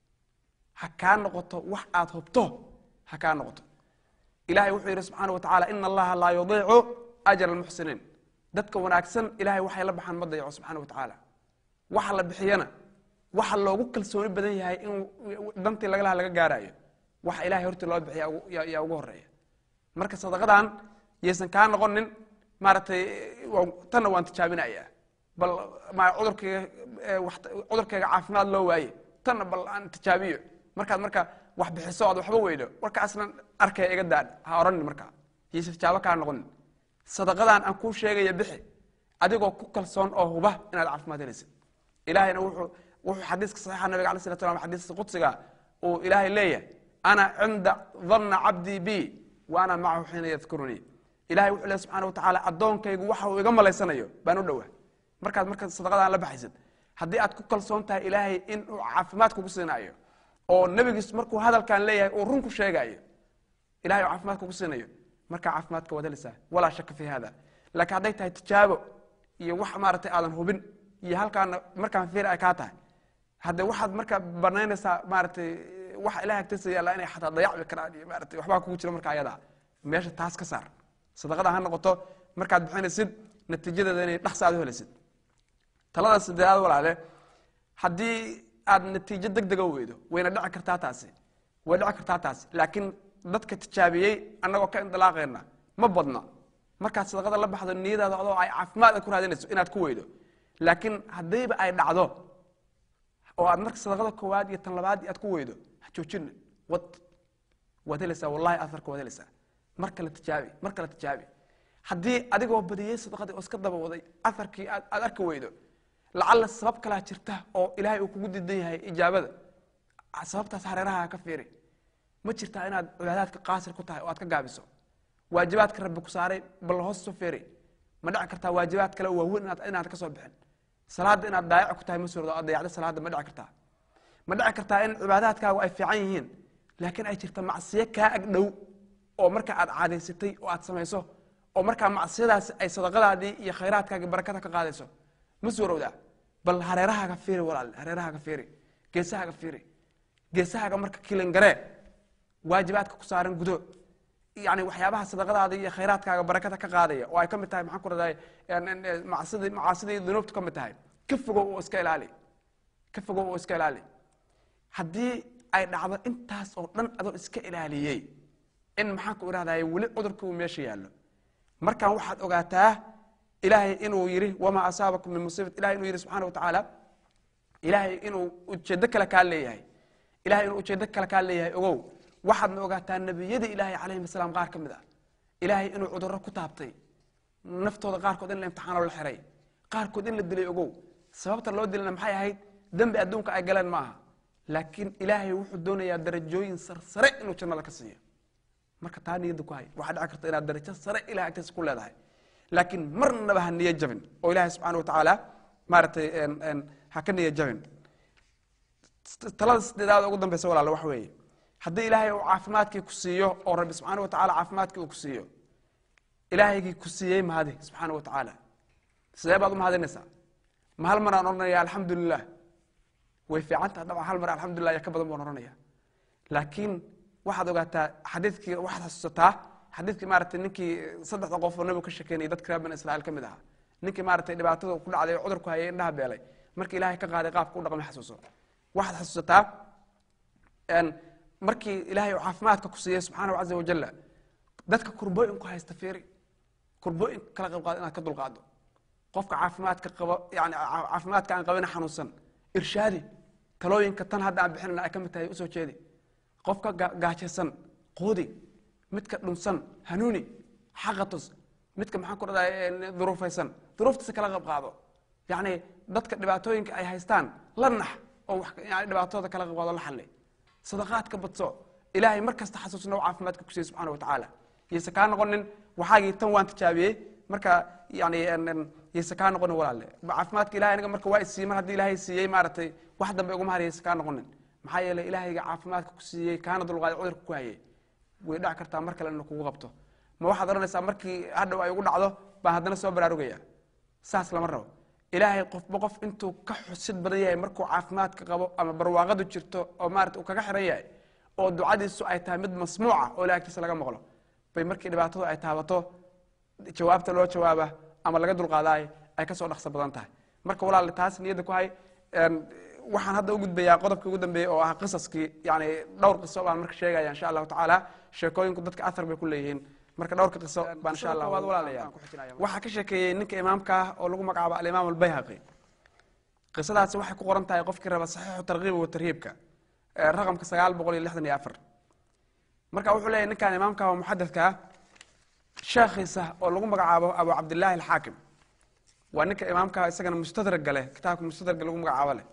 ha kaa noqoto wax aad hubto ha kaa noqoto ilahay wuxuu yidhi subxaana wa tacala ina allaha laa yudiicu ajra almuxsiniin dadka wanaagsan ilahay waxay la baxaan ma dayaco subxana wa tacaala waxa la bixiyana waxa loogu kalsooni badan yahay in dantii lagalaha laga gaarayo waxa ilahay hortii loo bixiya yaa ugu horeeya marka sadaqadan yaysan kaa noqonin maaragtay tanna waan tijaabinaya bal cudurkayga cudurkayga caafimaad loo waaye tanna bal aan tijaabiyo markaad marka wax bixiso aad waxba weydo warkaasna arkaya iga daan ha oranin markaa yaysan tijaabo kaa noqonin sadaqadan aan kuu sheegaya bixi adigoo ku kalsoon oo huba inaad caafimaad helaysid ilahayna wuxuu wuxuu xadiiska saxiixa nabiga alay slat slam xadiiska qudsiga uu ilaahay leeyahay ana cinda dhanna cabdii bi wa ana macahu xiina yadkurunii ilahay wuxuu leey subxana wa tacaala addoonkaygu waxa uu iga malaysanayo baan u dhowaa markaad marka sadaqadaan la baxaysid haddii aad ku kalsoon tahay ilaahay in uu caafimaad kugu siinaayo oo nebigiis markuu hadalkan leeyahay uu run ku sheegaayo ilahay uu caafimaad kugu siinayo markaa caafimaadka waad helaysaa walaa shaka fi hada laakiin hadday tahay tijaabo iyo wax maaragtay aadan hubin iyo halkaana markaan fiir ay kaa tahay hadde waxaad marka banaynaysaa maaragtay waxa ilahay agtiisa yaalla inay xataa dayacbi karaan iyo maaratay waxbaa kugu jira marka ayadaa meesha taas ka saar sadaqada ha noqoto markaad bixinaysid natiijadeeda inay dhaqsa aad u helaysid talada sideedaad walaale haddii aad natiijo deg dega weydo wayna dhici kartaa taasi way dhici kartaa taasi laakiin dadka tijaabiyey annagoo ka indilaaqayna ma badna markaad sadaqada la baxdo niyadaada adoo ay caafimaad ku raadinayso inaad ku weydo laakiin haddiiba ay dhacdo oo aad marka sadaqada koowaad iyo tan labaad aad ku weydo ha joojina wad waad helaysaa wallahi aharka waad helaysaa mar kale tijaabi mar kale tijaabi haddii adigoo badiyey sadaqadii oo iska daba waday aharkii aad aad arki weydo lacalla sabab kalaa jirta oo ilaahay uu kugu diidan yahay ijaabada sababtaas hareeraha ka fiiri ma jirtaa inaad cibaadaadka qaasir ku tahay oo aad ka gaabiso waajibaadka rabbi ku saaray bal hoos soo fiiri ma dhici kartaa waajibaad kale waaweyn inaad inaad ka soo bixin salaada inaad daayac ku tahay ma suurdo aad dayacdo salaada ma dhici kartaa ma dhici kartaa in cibaadaadkaagu ay fiican yihiin laakiin ay jirta macsiyo kaa ag dhow oo marka aad caadaysatay oo aad samayso oo markaa macsiyadaasi ay sadaqadaadii iyo khayraadkaagi barakada ka qaadayso ma suurowdaa bal hareerahaaga fiiri walaal hareerahaaga fiiri geesahaaga fiiri geesahaaga marka kilingaree waajibaadka ku saaran gudo yani waxyaabaha sadaqadaada iyo khayraadkaaga barakada ka qaadaya oo ay ka mid tahay maxaan ku raday macaasidii macaasidii dunuubtu ka mid tahay ka fogow oo iska ilaali ka fogow oo iska ilaali haddii ay dhacdo intaas oo dhan adoo iska ilaaliyey in maxaan ku idhahdaye weli cudurka uu meesha yaallo markaan waxaad ogaataa ilaahay inuu yidhi wamaa asaabakum min musiibat ilahay inuu yidhi subxana wa tacaala ilaahay inuu ujeeddo kale kaa leeyahay ilahay inuu ujeeddo kale kaa leeyahay ogow waxaadna ogaataa nebiyadii ilaahay calayhim asalaam qaar ka mid ah ilaahay inuu cudurro ku taabtay naftooda qaarkood in la imtixaanoo la xiray qaarkood in la dilay ogow sababta loo dilana maxay ahayd dembi adduunka ay galeen ma aha laakiin ilaahay wuxuu doonayaa darajooyin sarsare inuu jannada ka siiyo marka taa niyadda ku hay waxaa dhici karta inaad darajo sare ilahay agtiisa ku leedahay laakiin marnaba ha niyo jabin oo ilaahay subxana wa tacaala maaragtay ha ka niyo jabin talada sideedaad ugu dambeysa walaale waxa weeye haddii ilaahay uu caafimaadkii ku siiyo oo rabbi subxaana wa tacala caafimaadkii uu ku siiyo ilaahaygii ku siiyey mahadi subxaana wa tacaala sidee baad u mahadinaysaa ma hal maraan odhanaya alxamdu lilah way fiican taha dabcan hal mar alxamdulilah ya ka badan baan odhanaya laakiin waxaad ogaataa xadiidkii waxaad xasuusataa xadiidkii maaragtay ninkii saddexda qof oo nabigu ka shekeynayay dadka reer bani israa'iil ka mid ahaa ninkii maaragtay dhibaatada ku dhacday oo cudurku hayay indhaha beelay markii ilaahay ka qaaday qaabka u dhaqmay xasuuso waxaad xasuusataa markii ilaahay uu caafimaadka ku siiyey subxaanahu caza wajalla dadka kurbooyinku haysta fiiri kurbooyinka kala qayb qaado inaad ka dulqaado qofka caafimaadka qabo yani caafimaadka aan qabina xanuunsan irshaadi talooyinka tan hadda aan bixinana ay ka mid tahay usoo jeedi qofka gaajaysan quudi midka dhunsan hanuuni xaqatus midka maxaan ku dhahdaa duruufaysan duruuftiisa kala qayb qaado yacni dadka dhibaatooyinka ay haystaan la nax oo yani dhibaatooda kala qayb qaado la xalli sadaqaadka badso ilaahay mar kasta xasuusna u caafimaadka ku siiye subxana wa tacaala yayse kaa noqonin waxaagii tan waan tijaabiyey marka yani yayse kaa noqonin walaalle caafimaadka ilahay aniga marka waa isiiyey mar haddii ilaahay siiyey maaragtay wax dambe iguma har yayse kaa noqonin maxaa yeelay ilaahayga caafimaadka ku siiyey kaana dulqaaday cudurka ku hayay way dhac kartaa mar kale ina kugu qabto ma waxaad odhanaysaa markii hadhow ay ugu dhacdo baan haddana soo baraarugaya saas lama rabo ilaahay qofba qof intuu ka xusid badan yahay markuu caafimaadka qabo ama barwaaqadu jirto oo maarata uu kaga xiran yahay oo ducadiisu ay tahay mid masmuuca oo ilaagtiisa laga maqlo bay markii dhibaatadu ay taabato jawaabta loo jawaaba ama laga dulqaadaay ay kasoo dhaqso badan tahay marka walaal taas niyadda ku hay waxaan hadda u gudbayaa qodobkii ugu dambeeyey oo ah qisaskii yani dhowr qiso baan marka sheegaya insha allahu tacaala sheekooyinku dadka athar bay ku leeyihiin marka dhowrka qiso baan insha allah waad walaalayaan waxaa ka sheekeeyey ninka imaamka ah oo lagu magacaabo alimaam albayhaqi qisadaasi waxay ku qoran tahay qofkii raba saxiixu tarkiib wa tarhiibka raqamka sagaal boqol iyo lixdan iyo afar marka wuxuu leeyahy ninkan imaamka oo muxadadka ah sheekhiisa oo lagu magacaabo abu cabdillahi alxaakim waa ninka imaamka isagana mustadraga leh kitaabka mustadraga lagu magacaabo leh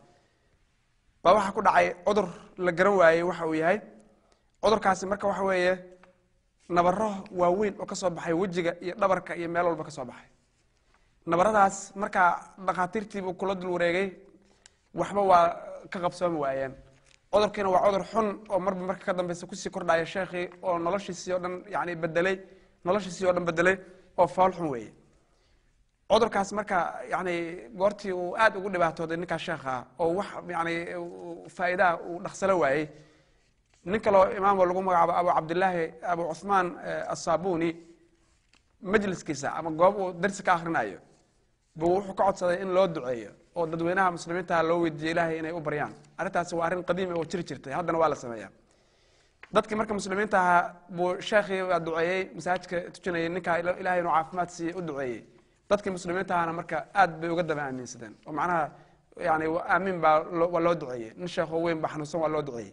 baa waxaa ku dhacay cudur la garan waayey waxa uu yahay cudurkaasi marka waxa weeye nabaro waaweyn oo ka soo baxay wejiga iyo dhabarka iyo meel walba ka soo baxay nabaradaas markaa dhakhaatiirtiibuu kula dul wareegay waxba waa ka qabsoomi waayeen cudurkiina waa cudur xun oo marba marka ka dambeysa kusii kordhaya sheekhii oo noloshiisii o dhan yani bedelay noloshiisii o dhan bedelay oo fool xun weeye cudurkaas marka yani goortii uu aad ugu dhibaatooday ninkaa sheekha oo wax yani faa'iidaha uu dhaqsalo waayey nin kaloo imaamo lagu magacaabo abu cabdillaahi abu cuhmaan asabuni majliskiisa ama goob uu darsi ka akrinayo buu wuxuu ka codsaday in loo duceeyo oo dadweynaha muslimiinta loo weydiiyo ilaahay inay u baryaan arrintaasi waa arrin qadiimi oo jiri jirtay haddana waa la sameeyaa dadkii marka muslimiinta ahaa buu sheekhii waa duceeyey masaajidka tujinayay ninkaa ilahay inuu caafimaad siiye u duceeyey dadkii muslimiinta ahana marka aad bay uga daba aaminsadeen oo macnaha yani aamin baa waa loo duceeyey nin sheekho weyn baa xanuunsan waa loo duceeyey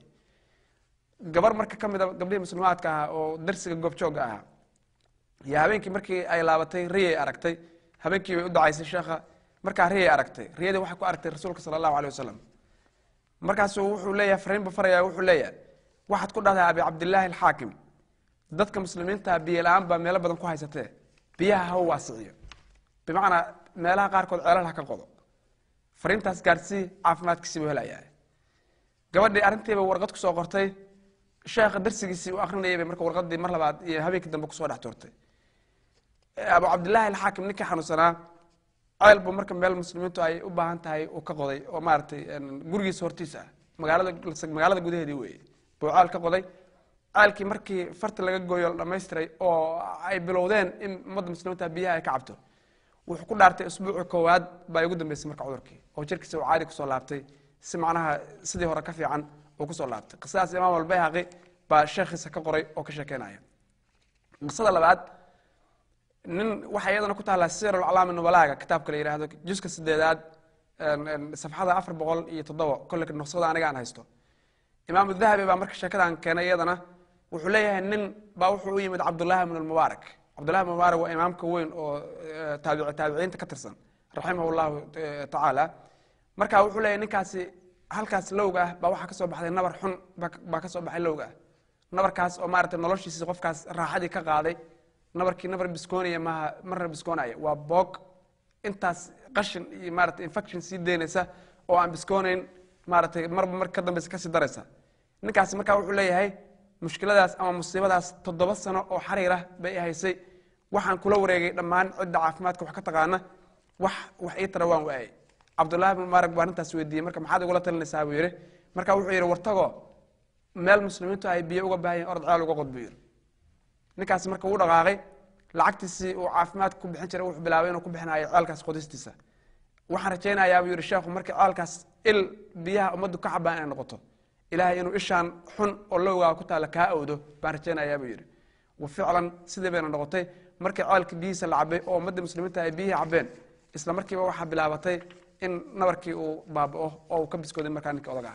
gabar marka ka mida gabdhihii muslimaadka ahaa oo darsiga goobjooga ahaa iyo habeenkii markii ay laabatay riyay aragtay habeenkii bay u ducaysay sheekha markaa riyay aragtay riyadii waxay ku aragtay rasuulka sala allahu alay wasalam markaasuu wuxuu leeyahay fariin buu faraya wuxuu leeyahay waxaad ku dhahdaa abi cabdillaahi alxaakim dadka muslimiinta biyo la-aan baa meelo badan ku haysatee biyaha ha u waasiciyo bimacnaa meelaha qaarkood ceelal ha ka qodo fariintaas gaarsii caafimaadkiisii buu helayaa gabadhii arrintiiba warqad kusoo qortay sheekha darsigiisii u akrinayay bay marka warqadii mar labaad iyo habeenkii dambe kusoo dhex tuurtay abu cabdillaahi alxaakim ninkii xanuunsanaa ceel buu marka meel muslimiintu ay u baahan tahay uu ka qoday oo maaragtay gurigiisa hortiisa ah magaalada magaalada gudaheedii weeye buu ceel ka qoday ceelkii markii farta laga gooyo la dhamaystiray oo ay bilowdeen in ummadda muslimiinta biyaha ay ka cabto wuxuu ku dhaartay usbuuci koowaad baa ugu dambeysay marka cudurkii oo jirkiisa uu caadi kusoo laabtay si macnaha sidii hore ka fiican uu kusoo laabtay qisadaas imaam albayhaqi baa sheekhiisa ka qoray oo ka sheekeynaya qisada labaad nin waxaa iyadana ku taallaa sir aclaami nubalaaga kitaabka la yihahdo juska sideedaad safxada afar boqol iyo toddoba kolle nuqsada aniga aan haysto imaam dahabi baa marka sheekadan keenay iyadana wuxuu leeyahay nin baa wuxuu u yimid cabdullahi bn mubaarak cabdullahi bn mubaarak waa imaamka weyn oo taabici taabiciinta ka tirsan raximah llahu tacaala marka wuxuu leeyahay ninkaasi halkaas lowga ah baa waxaa kasoo baxday nabar xun baa kasoo baxay lowga ah nabarkaas oo maaragtay noloshiisi qofkaas raaxadii ka qaaday nabarkii nabar biskoonaya maaha marna biskoonaya waa boog intaas qashin iyo maarata infection sii deynaysa oo aan biskoonayn maaratay marba mar ka dambeysa kasii daraysa ninkaasi marka wuxuu leeyahay mushkiladaas ama musiibadaas toddoba sano oo xariir ah bay haysay waxaan kula wareegay dhammaan cidda caafimaadka wax ka taqaana wax wax ii tara waan waayay cabdullahi bn mubaarak baa arrintaas weydiiyey marka maxaad igula talinaysaa buu yidhi marka wuxuu yidhi wartago meel muslimiintu ay biyo uga baahan yahin orod ceel uga qod buu yidhi ninkaasi marka wuu dhaqaaqay lacagtiisii uu caafimaadka ku bixin jiray wuxuu bilaabay inuu ku bixinayo ceelkaas qodistiisa waxaan rajaynayaa buu yidhi sheekhu markii ceelkaas il biyaha ummaddu ka cabaan inay noqoto ilaahay inuu ishaan xun oo lowgaa ku taalla kaa awdo baan rajaynayaa buu yidhi wa ficlan sidii bayna noqotay markii ceelkii biyihiisa la cabay oo ummadda muslimiinta ay biyihii cabeen isla markiiba waxaa bilaabatay in nabarkii uu baaba'o oo uu ka biskooday markaa ninka odaga ah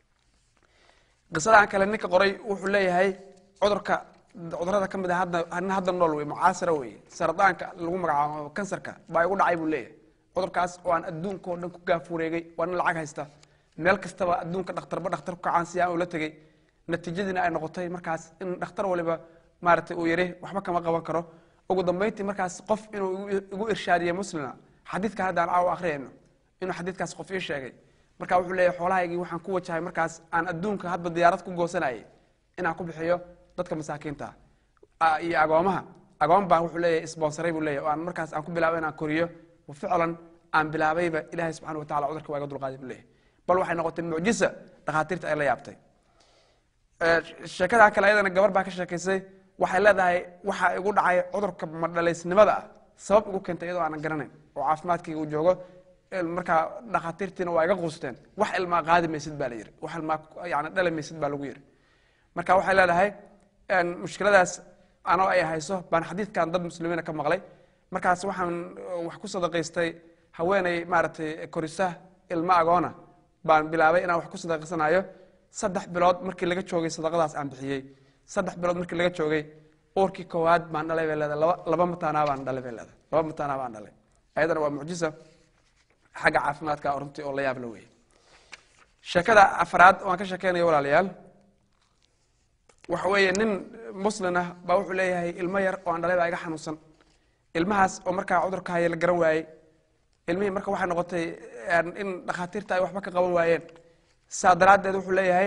qisadan kale ninka qoray wuxuu leeyahay cudurka cudurada ka mid a hadda nin hadda nool wey mucaasira wey saradaanka lagu magacaabo kansarka baa igu dhacay buu leeyahay cudurkaas oo aan adduunka oo dhan ku gaafureegay waa nin lacag haysta meel kastaba adduunka dhakhtarba dhakhtar ku kacaansiya uu la tegey natiijadiina ay noqotay markaas in dhakhtar waliba maaragtay uu yidhi waxba kama qaban karo ugu dambayntii markaas qof inuu igu irshaadiye muslima xadiidkan hadda aan caawa akhriyayno inuu xadiidkaas qof ii sheegay marka wuxuu leeyahay xoolahaygii waxaan ku wajahay markaas aan adduunka hadba diyaarad ku goosanayay inaan ku bixiyo dadka masaakiinta iyo agoomaha agoon baan wuxuu leeyahay sponsoray buu leeyahay oo aan markaas aan ku bilaabo inaan koriyo ficlan aan bilaabayba ilahay subxana wa tacala cudurka waa iga dulqaaday buu leeyahay bal waxay noqotay mucjisa dhakhaatiirta ay la yaabtay sheekadaa kale ayadana gabar baa ka sheekaysay waxay leedahay waxaa igu dhacay cudurka madhalaysnimada ah sabab igu keentay iyadoo aanan garanayn oo caafimaadkayga uu joogo markaa dhakhaatiirtiina waa iga quusteen wax ilmaa qaadi maysid baa la yiri wax ilmaa yani dhali maysid baa lagu yiri marka waxay leedahay mushkiladaas anoo ay hayso baan xadiidkan dad muslimiina ka maqlay markaas waxaan wax ku sadaqaystay haweeney maaragtay korisa ilmo agoona baan bilaabay inaan wax ku sadaqaysanayo saddex bilood markii laga joogay sadaqadaas aan bixiyey saddex bilood markii laga joogay uurkii koowaad baan dhalay bay leedahay laba laba mataanaa baan dhalay bay leedahay laba mataanaa baan dhalay ayadana waa mucjisa xagga caafimaadka runtii oo la yaab la weeye sheekada afraad waan ka sheekeynaya walaalayaal waxa weeye nin muslin ah baa wuxuu leeyahay ilmo yar oo aan dhalay baa iga xanuunsan ilmahaas oo markaa cudurka haya la garan waayey ilmihii marka waxay noqotay in dhakhaatiirta ay waxba ka qaban waayeen saa daraaddeed wuxuu leeyahay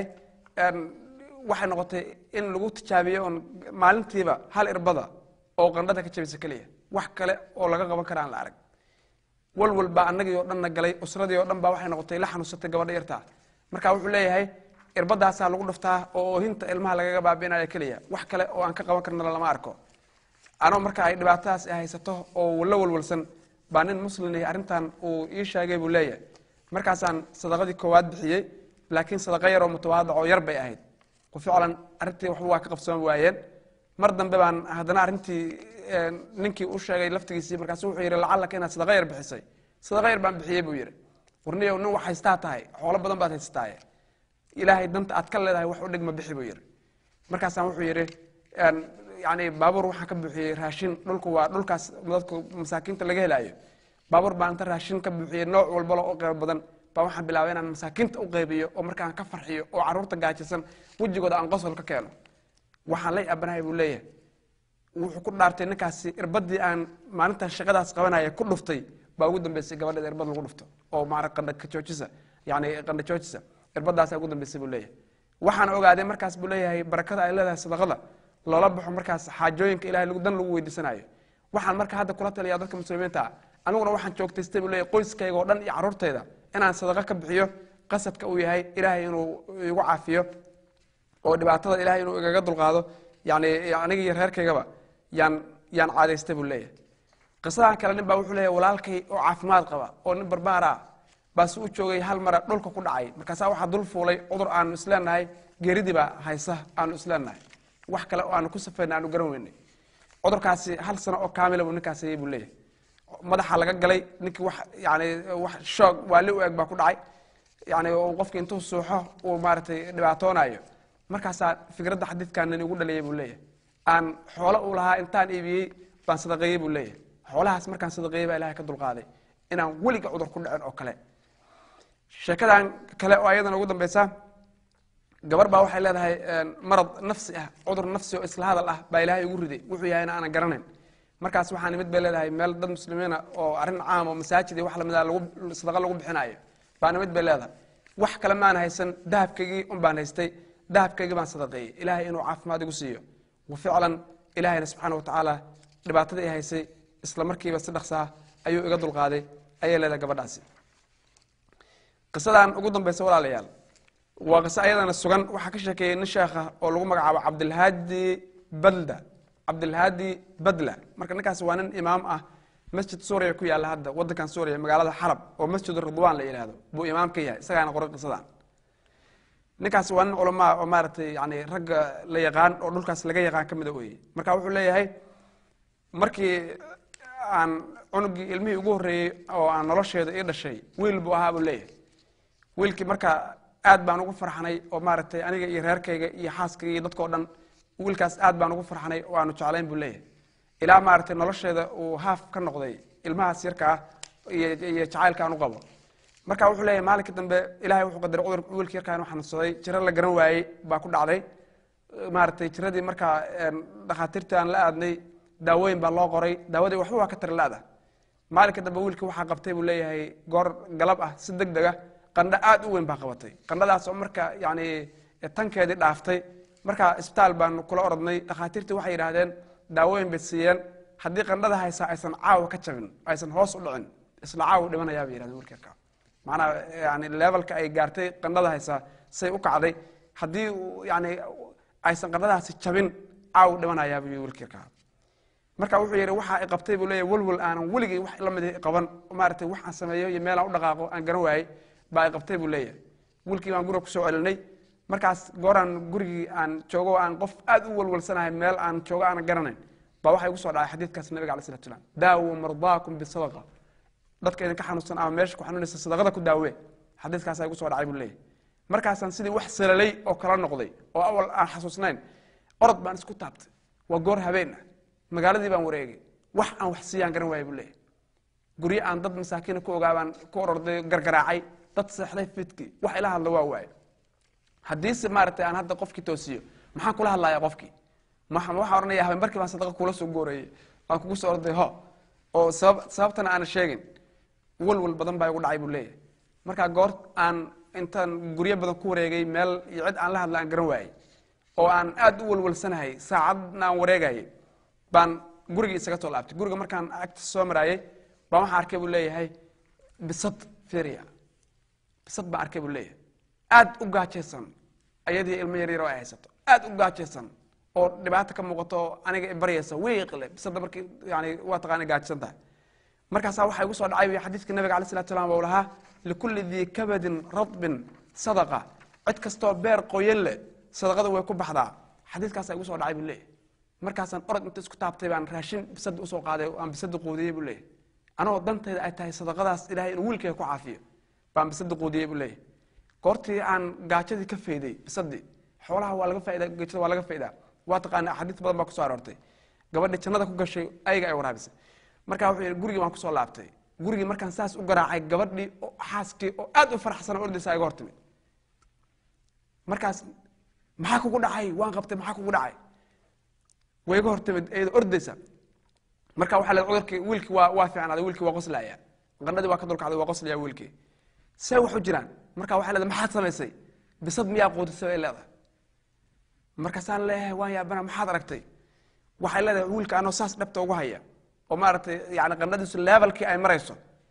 waxay noqotay in lagu tijaabiyo oon maalintiiba hal irbada oo qandhada ka jabisa keliya wax kale oo laga qaban kara aan la arag walwal baa annagii oo dhanna galay usradii oo dhan baa waxay noqotay la xanuunsatay gabadha yartaa marka wuxuu leeyahay irbadaasaa lagu dhuftaa oo oohinta ilmaha lagaga baabi'inaya keliya wax kale oo aan ka qaban karnala lama arko anoo marka ay dhibaatadaas ay haysato oo la walwalsan baa nin muslin arrintan uu ii sheegay buu leeyahay markaasaan sadaqadii koowaad bixiyey laakiin sadaqa yaroo mutawaadac oo yar bay ahayd ficlan arrintii waxba waa ka qabsoon waayeen mar dambe baan haddana arrintii ninkii u sheegay laftigiisii markaasu wuxuu yidhi lacallaka inaad sadaqa yar bixisay sadaqa yar baan bixiyey buu yidhi warniyow nin wax haystaa tahay xoolo badan baad haysataaye ilaahay danta aad ka leedahay wax u dhigma bixi buu yidhi markaasaan wuxuu yidhi yani baabuur waxaan ka buuxiyey raashin dhulku waa dhulkaas dadku masaakiinta laga helaayo baabuur baan inta raashin ka buuxiyey nooc walbalo oo qeybo badan baa waxaan bilaabay inaan masaakiinta u qaybiyo oo markaan ka farxiyo oo carruurta gaajisan wejigooda aan qosol ka keeno waxaan la yaabanahay buu leeyahay wuxuu ku dhaartay ninkaasi irbadii aan maalintan shaqadaas qabanaya ku dhuftay baa ugu dambeysay gabadheeda irbad lagu dhufto oo maara qandhajoojisa yani qandhajoojisa irbadaasaa ugu dambeysay buu leeyahay waxaan ogaaday markaas buu leeyahay barakada ay leedahay sadaqada loola baxo markaas xaajooyinka ilahay dan lagu weydiisanayo waxaan marka hadda kula taliyaa dadka muslimiinta ah aniguna waxaan joogtaystay buu leeyahay qoyskayga oo dhan iyo carruurtayda inaan sadaqa ka bixiyo qasadka uu yahay ilaahay inuu igu caafiyo oo dhibaatada ilahay inuu igaga dulqaado yani aniga iyo reerkaygaba yaan yaan caadaystay buu leeyahay qisadan kale nin baa wuxuu leeyahay walaalkay oo caafimaad qaba oo nin barbaar ah baase u joogay hal mara dhulka ku dhacay markaasaa waxaa dul fuulay cudur aanu isleenahay geeridii baa haysa aanu isleenahay wax kale oo aanu ku safayna aanu garan weynay cudurkaasi hal sano oo kaamila buu ninkaas hayay buu leeyahay madaxa laga galay ninkii wax yani wax shoog waali u eg baa ku dhacay yani qofki intuu suuxo uu maaragtay dhibaatoonayo markaasaa fikradda xadiidkan nin igu dhaliyay buu leeyahay aan xoolo uu lahaa intaan iibiyey baan sadaqeeyey buu leeyahay xoolahaas markaan sadaqeeyey baa ilahay ka dulqaaday inaan weliga cudur ku dhicin oo kale sheekadan kale oo ayadana ugu dambeysa gabar baa waxay leedahay marad nafsi ah cudur nafsi oo isla hadal ah baa ilaahay igu riday wuxuu yahayna aanan garanayn markaas waxaa nimid bay leedahay meel dad muslimiina oo arrin caam oo masaajid iyo wax lamida lagu sadaqa lagu bixinayo baa nimid bay leedahay wax kale maan haysan dahabkaygii un baan haystay dahabkaygii baan sadaqeeyey ilaahay inuu caafimaad igu siiyo wa ficlan ilaahayna subxaana watacaala dhibaatadii i haysay isla markiiba si dhaqsaa ayuu iga dulqaaday ayay leedahay gabadhaasi qisadan ugu dambeysa walaalayaal waa qiso ayadana sugan waxaa ka sheekeeyey nin sheekha oo lagu magacaabo cabdilhaadi balda cabdilhaadi badla marka ninkaas waa nin imaam ah masjid suuriya ku yaalla hadda wadankan suuriya magaalada xalab oo masjid ridwan la yidhahdo buu imaam ka yahay isagaana qoray qisadan ninkaas waa nin culamaa oo maaragtay yani ragga la yaqaan oo dhulkaas laga yaqaan ka mida weye marka wuxuu leeyahay markii aan cunugii ilmihii ugu horreeyey oo aan nolosheeda ii dhashay wiil buu ahaa buu leeyahay wiilkii marka aad baan ugu farxanay oo maaragtay aniga iyo reerkayga iyo xaaskayga iyo dadkao dhan wiilkaas aad baan ugu farxanay oo aanu jeclayn buu leeyahay ilaa maaragtay nolosheeda uu haaf ka noqday ilmahaas yarka ah iyo iyo jacaylka aan u qabo marka wuxuu leeyahay maalinkii dambe ilahay wuxuu qadaray cudur wiilka yarka inuu xanuunsaday jiro la garan waayey baa ku dhacday maaragtay jiradii markaa dhakhaatiirtii aan la aadnay daawooyin baa loo qoray daawadii waxba waa ka tari la-da maalinka dambe wiilkii waxaa qabtay buu leeyahay goor galab ah si deg deg ah qandho aad u weyn baa qabatay qandhadaas oo marka yani tankeedii dhaaftay marka isbitaal baan kula orodnay dhakhaatiirtii waxay yidhaahdeen daawooyin bay siiyeen haddii qandhada haysaa aysan caawa ka jabin aysan hoos u dhicin isla caawa dhimanayaa bay yidhahdeen wiilka yarka maanaa yani levelka ay gaartay qandhada haysaa say u kacday haddii yani aysan qandhadaasi jabin caawa dhimanayaa buu wiilka yarka marka wuxuu yidhi waxa i qabtay buu leeyahy walwal aanan weligay wax la mid qaban maaragtay wax aan sameeyo iyo meel aan u dhaqaaqo aan garan waayey baa i qabtay buu leeyahay wiilkii baan guriga kusoo celinay markaas gooraan gurigii aan joogo aan qof aad u walwalsanahay meel aan joogo aanan garanayn baa waxaa igu soo dhacay xadiidkaas nabiga alay salatu salam daawu mardaakum bisadaqa dadka idinka xanuunsan ama meesha ku xanuunaysa sadaqada ku daawe xadiidkaasaa igu soo dhacay buu leeyahay markaasaan sidii wax salalay oo kala noqday oo awal aan xasuusnayn orod baan isku taabtay waa goor habeen ah magaaladii baan wareegay wax aan wax siiyaan garan waayay buu leeyahay guryo aan dad masaakiina ku ogaabaan ku ororday gargaraacay dad seexday fidkii wax ila hadla waa waaye haddiise maaragtay aan hadda qofkii toosiyo maxaan kula hadlayaa qofkii waxaan ohanaya haben barkii baan sadaqa kula soo goorayey aan kugu soo orday ho oo sabab sababtana aanan sheegin walwal badan baa igu dhacay buu leeyahay marka goor aan intaan guryo badan ku wareegay meel iyo cid aan la hadla aan garan waayey oo aan aad u walwalsanahay saacadna aan wareegayay baan gurigii isaga soo laabtay guriga markaan agta soo maraayey baan waxaan arkay buu leeyahay bisad firia bisad baan arkay buu leeyahay aad u gaajaysan ayadii ilmo yaryar oo ay haysato aad u gaajaysan oo dhibaato ka muuqato oo aniga baryaysa wiiqle bisada markii yani waa taqaana gaajsan tahay markaasaa waxaa igu soo dhacay xadiidka nabiga alay salatu salam uu lahaa likulli dii kabadin radbin sadaqa cid kastoo beer qoyan leh sadaqada way ku baxdaa xadiidkaasaa igu soo dhacay buu leeyahay markaasaan orod inta isku taabtay baan raashin bisada usoo qaaday aan bisada quudiyey buu leeyahay anagoo dantayda ay tahay sadaqadaas ilahay inuu wiilkayga ku caafiyo baan bisada quudiyey buu leeyahay goortii aan gaajadii ka fayday bisadii xoolaha waa laga faida gaajada waa laga faydaa waa taqaana axaadiis badan baa kusoo aroortay gabadhii jannada ku gashay ayaga ay waraabisay marka wuxuu yidhi gurigii waan kusoo laabtay gurigii markaan saas u garaacay gabadhii oo xaaskii oo aad u faraxsan oo ordaysa iga hortimid markaas maxaa kugu dhacay waan qabtay maxaa kugu dhacay way iga hortimid iyada ordaysa marka waxaa leed cudurkii wiilkii waa waa fiicnaaday wiilkii waa qoslaya qandhadii waa ka dulkacday waa qoslaya wiilkii see wax u jiraan marka waxaa leedahay maxaad samaysay bisad miyaa quudisay bay leedahay markaasaan leeyahay waan yaabana maxaad aragtay waxay leedahay wiilka anoo saas dhabta ugu haya oo maaragtay yani qandhadiisu levelkii ay marayso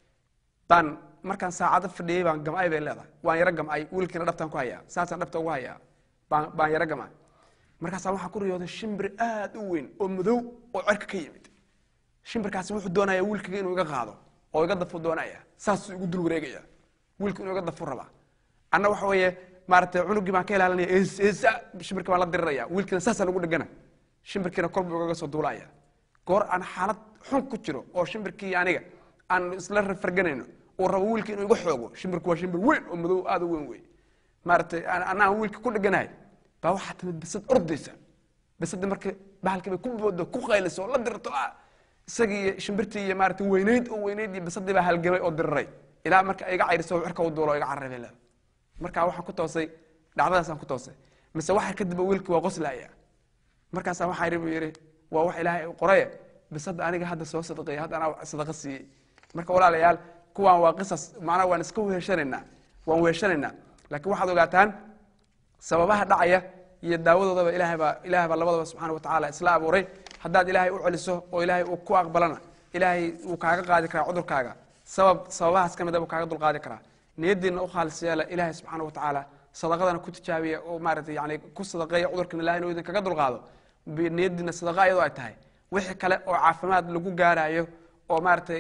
baan markaan saacado fadhiyey baan gam'ay bay leedahay waan yaro gam'ay wiilkiina dhabtaan ku hayaa saasaan dhabta ugu hayaa baan baan yaro gam'ay markaasaa waxaan ku riyooday shimbir aad u weyn oo madow oo cerka ka yimid shimbirkaasi wuxuu doonaya wiilkiga inuu iga qaado oo iga dafu doonaya saasuu igu dul wareegaya wiilku inuu iga dafu rabaa anna waxa weeye maaragtay cunugii baan ka ilaalinaya eesa shimbirka baan la diriraya wiilkiina saasaan ugu dhegana shimbirkiina kor buu igaga soo duulaya goor aan xaalad xun ku jiro oo shimbirkii aniga aan isla farganayno uu rabo wiilkii inuu iga xoogo shimbirku waa shimbir weyn oo madow aad u weyn wey maaragtay anaan wiilka ku dheganahay baa waxaa timid bisad ordaysa bisadii markii bahalkii bay ku boodo ku qayliso oo la dirto ah isagii iyo shimbirtii iyo maaragtay weynayd oo weynayd iyo bisadii baa halgamay oo diriray ilaa marka iga cayriso cirka u duulo oo iga carabay leeda marka waxaan ku toosay dhacdadaasaan ku toosay mise waxa kadib wiilkii waa qoslaya markaasaa waxaa yidhi buu yidhi waa wax ilaahay qoraye bisada aniga hadda soo sadaqeeyay hadda anaa sadaqa siiyey marka walaalayaal kuwaan waa qisas macnaha waan iska weeshanaynaa waan weeshanaynaa laakiin waxaad ogaataan sababaha dhacaya iyo daawadoodaba ilahay baa ilahay baa labadaba subxana wa tacaala isla abuuray haddaad ilaahay u celiso oo ilaahay uu ku aqbalana ilaahay wuu kaaga qaadi karaa cudurkaaga sabab sababahaas ka mid a buu kaaga dulqaadi karaa niyadiina u khaalis yeela ilaahay subxaana wa tacaala sadaqadana ku tijaabiya oo maaragtay yani ku sadaqeeya cudurkan ilahay inuu idin kaga dulqaado niyadiina sadaqa iyadoo ay tahay wixii kale oo caafimaad lagu gaarayo oo maaragtay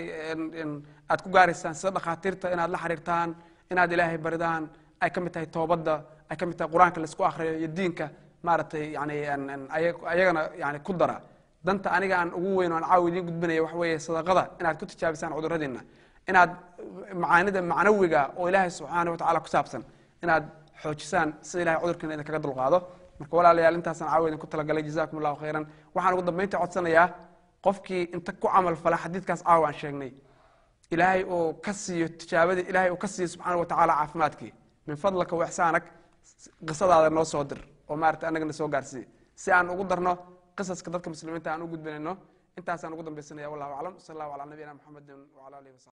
aad ku gaaraysaan sida dhakhaatiirta inaad la xiriirtaan inaad ilaahay baridaan ay ka mid tahay toobadda ay ka mid tahay qur-aanka laisku akhriyo iyo diinka maaragtay yani ayagana yani ku dara danta aniga aan ugu weyn oo aan caawa idiin gudbinaya waxa weeye sadaqada inaad ku tijaabisaan cuduradiina inaad macaanida macnawiga oo ilaahay subxaana wa tacaala ku saabsan inaad xoojisaan sida ilahay cudurkiina idin kaga dulqaado marka walaalayaal intaasaan caawa idinku talagalay jazakum allahu khayran waxaan ugu dambeynta codsanayaa qofkii inta ku camal fala xadiidkaas caawa aan sheegnay ilaahay uu ka siiyo tijaabadii ilaahay uu ka siiyo subxaana wa tacaala caafimaadkii min fadlaka wa ixsaanak qisadaada noo soo dir oo maarata annagana soo gaarsiiye si aan ugu darno qisaska dadka muslimiinta aan u gudbinayno intaasaan ugu dambaysanaya wallahu aclam sal allahu calaa nabiyina muxamedin wala alihi wasaxbi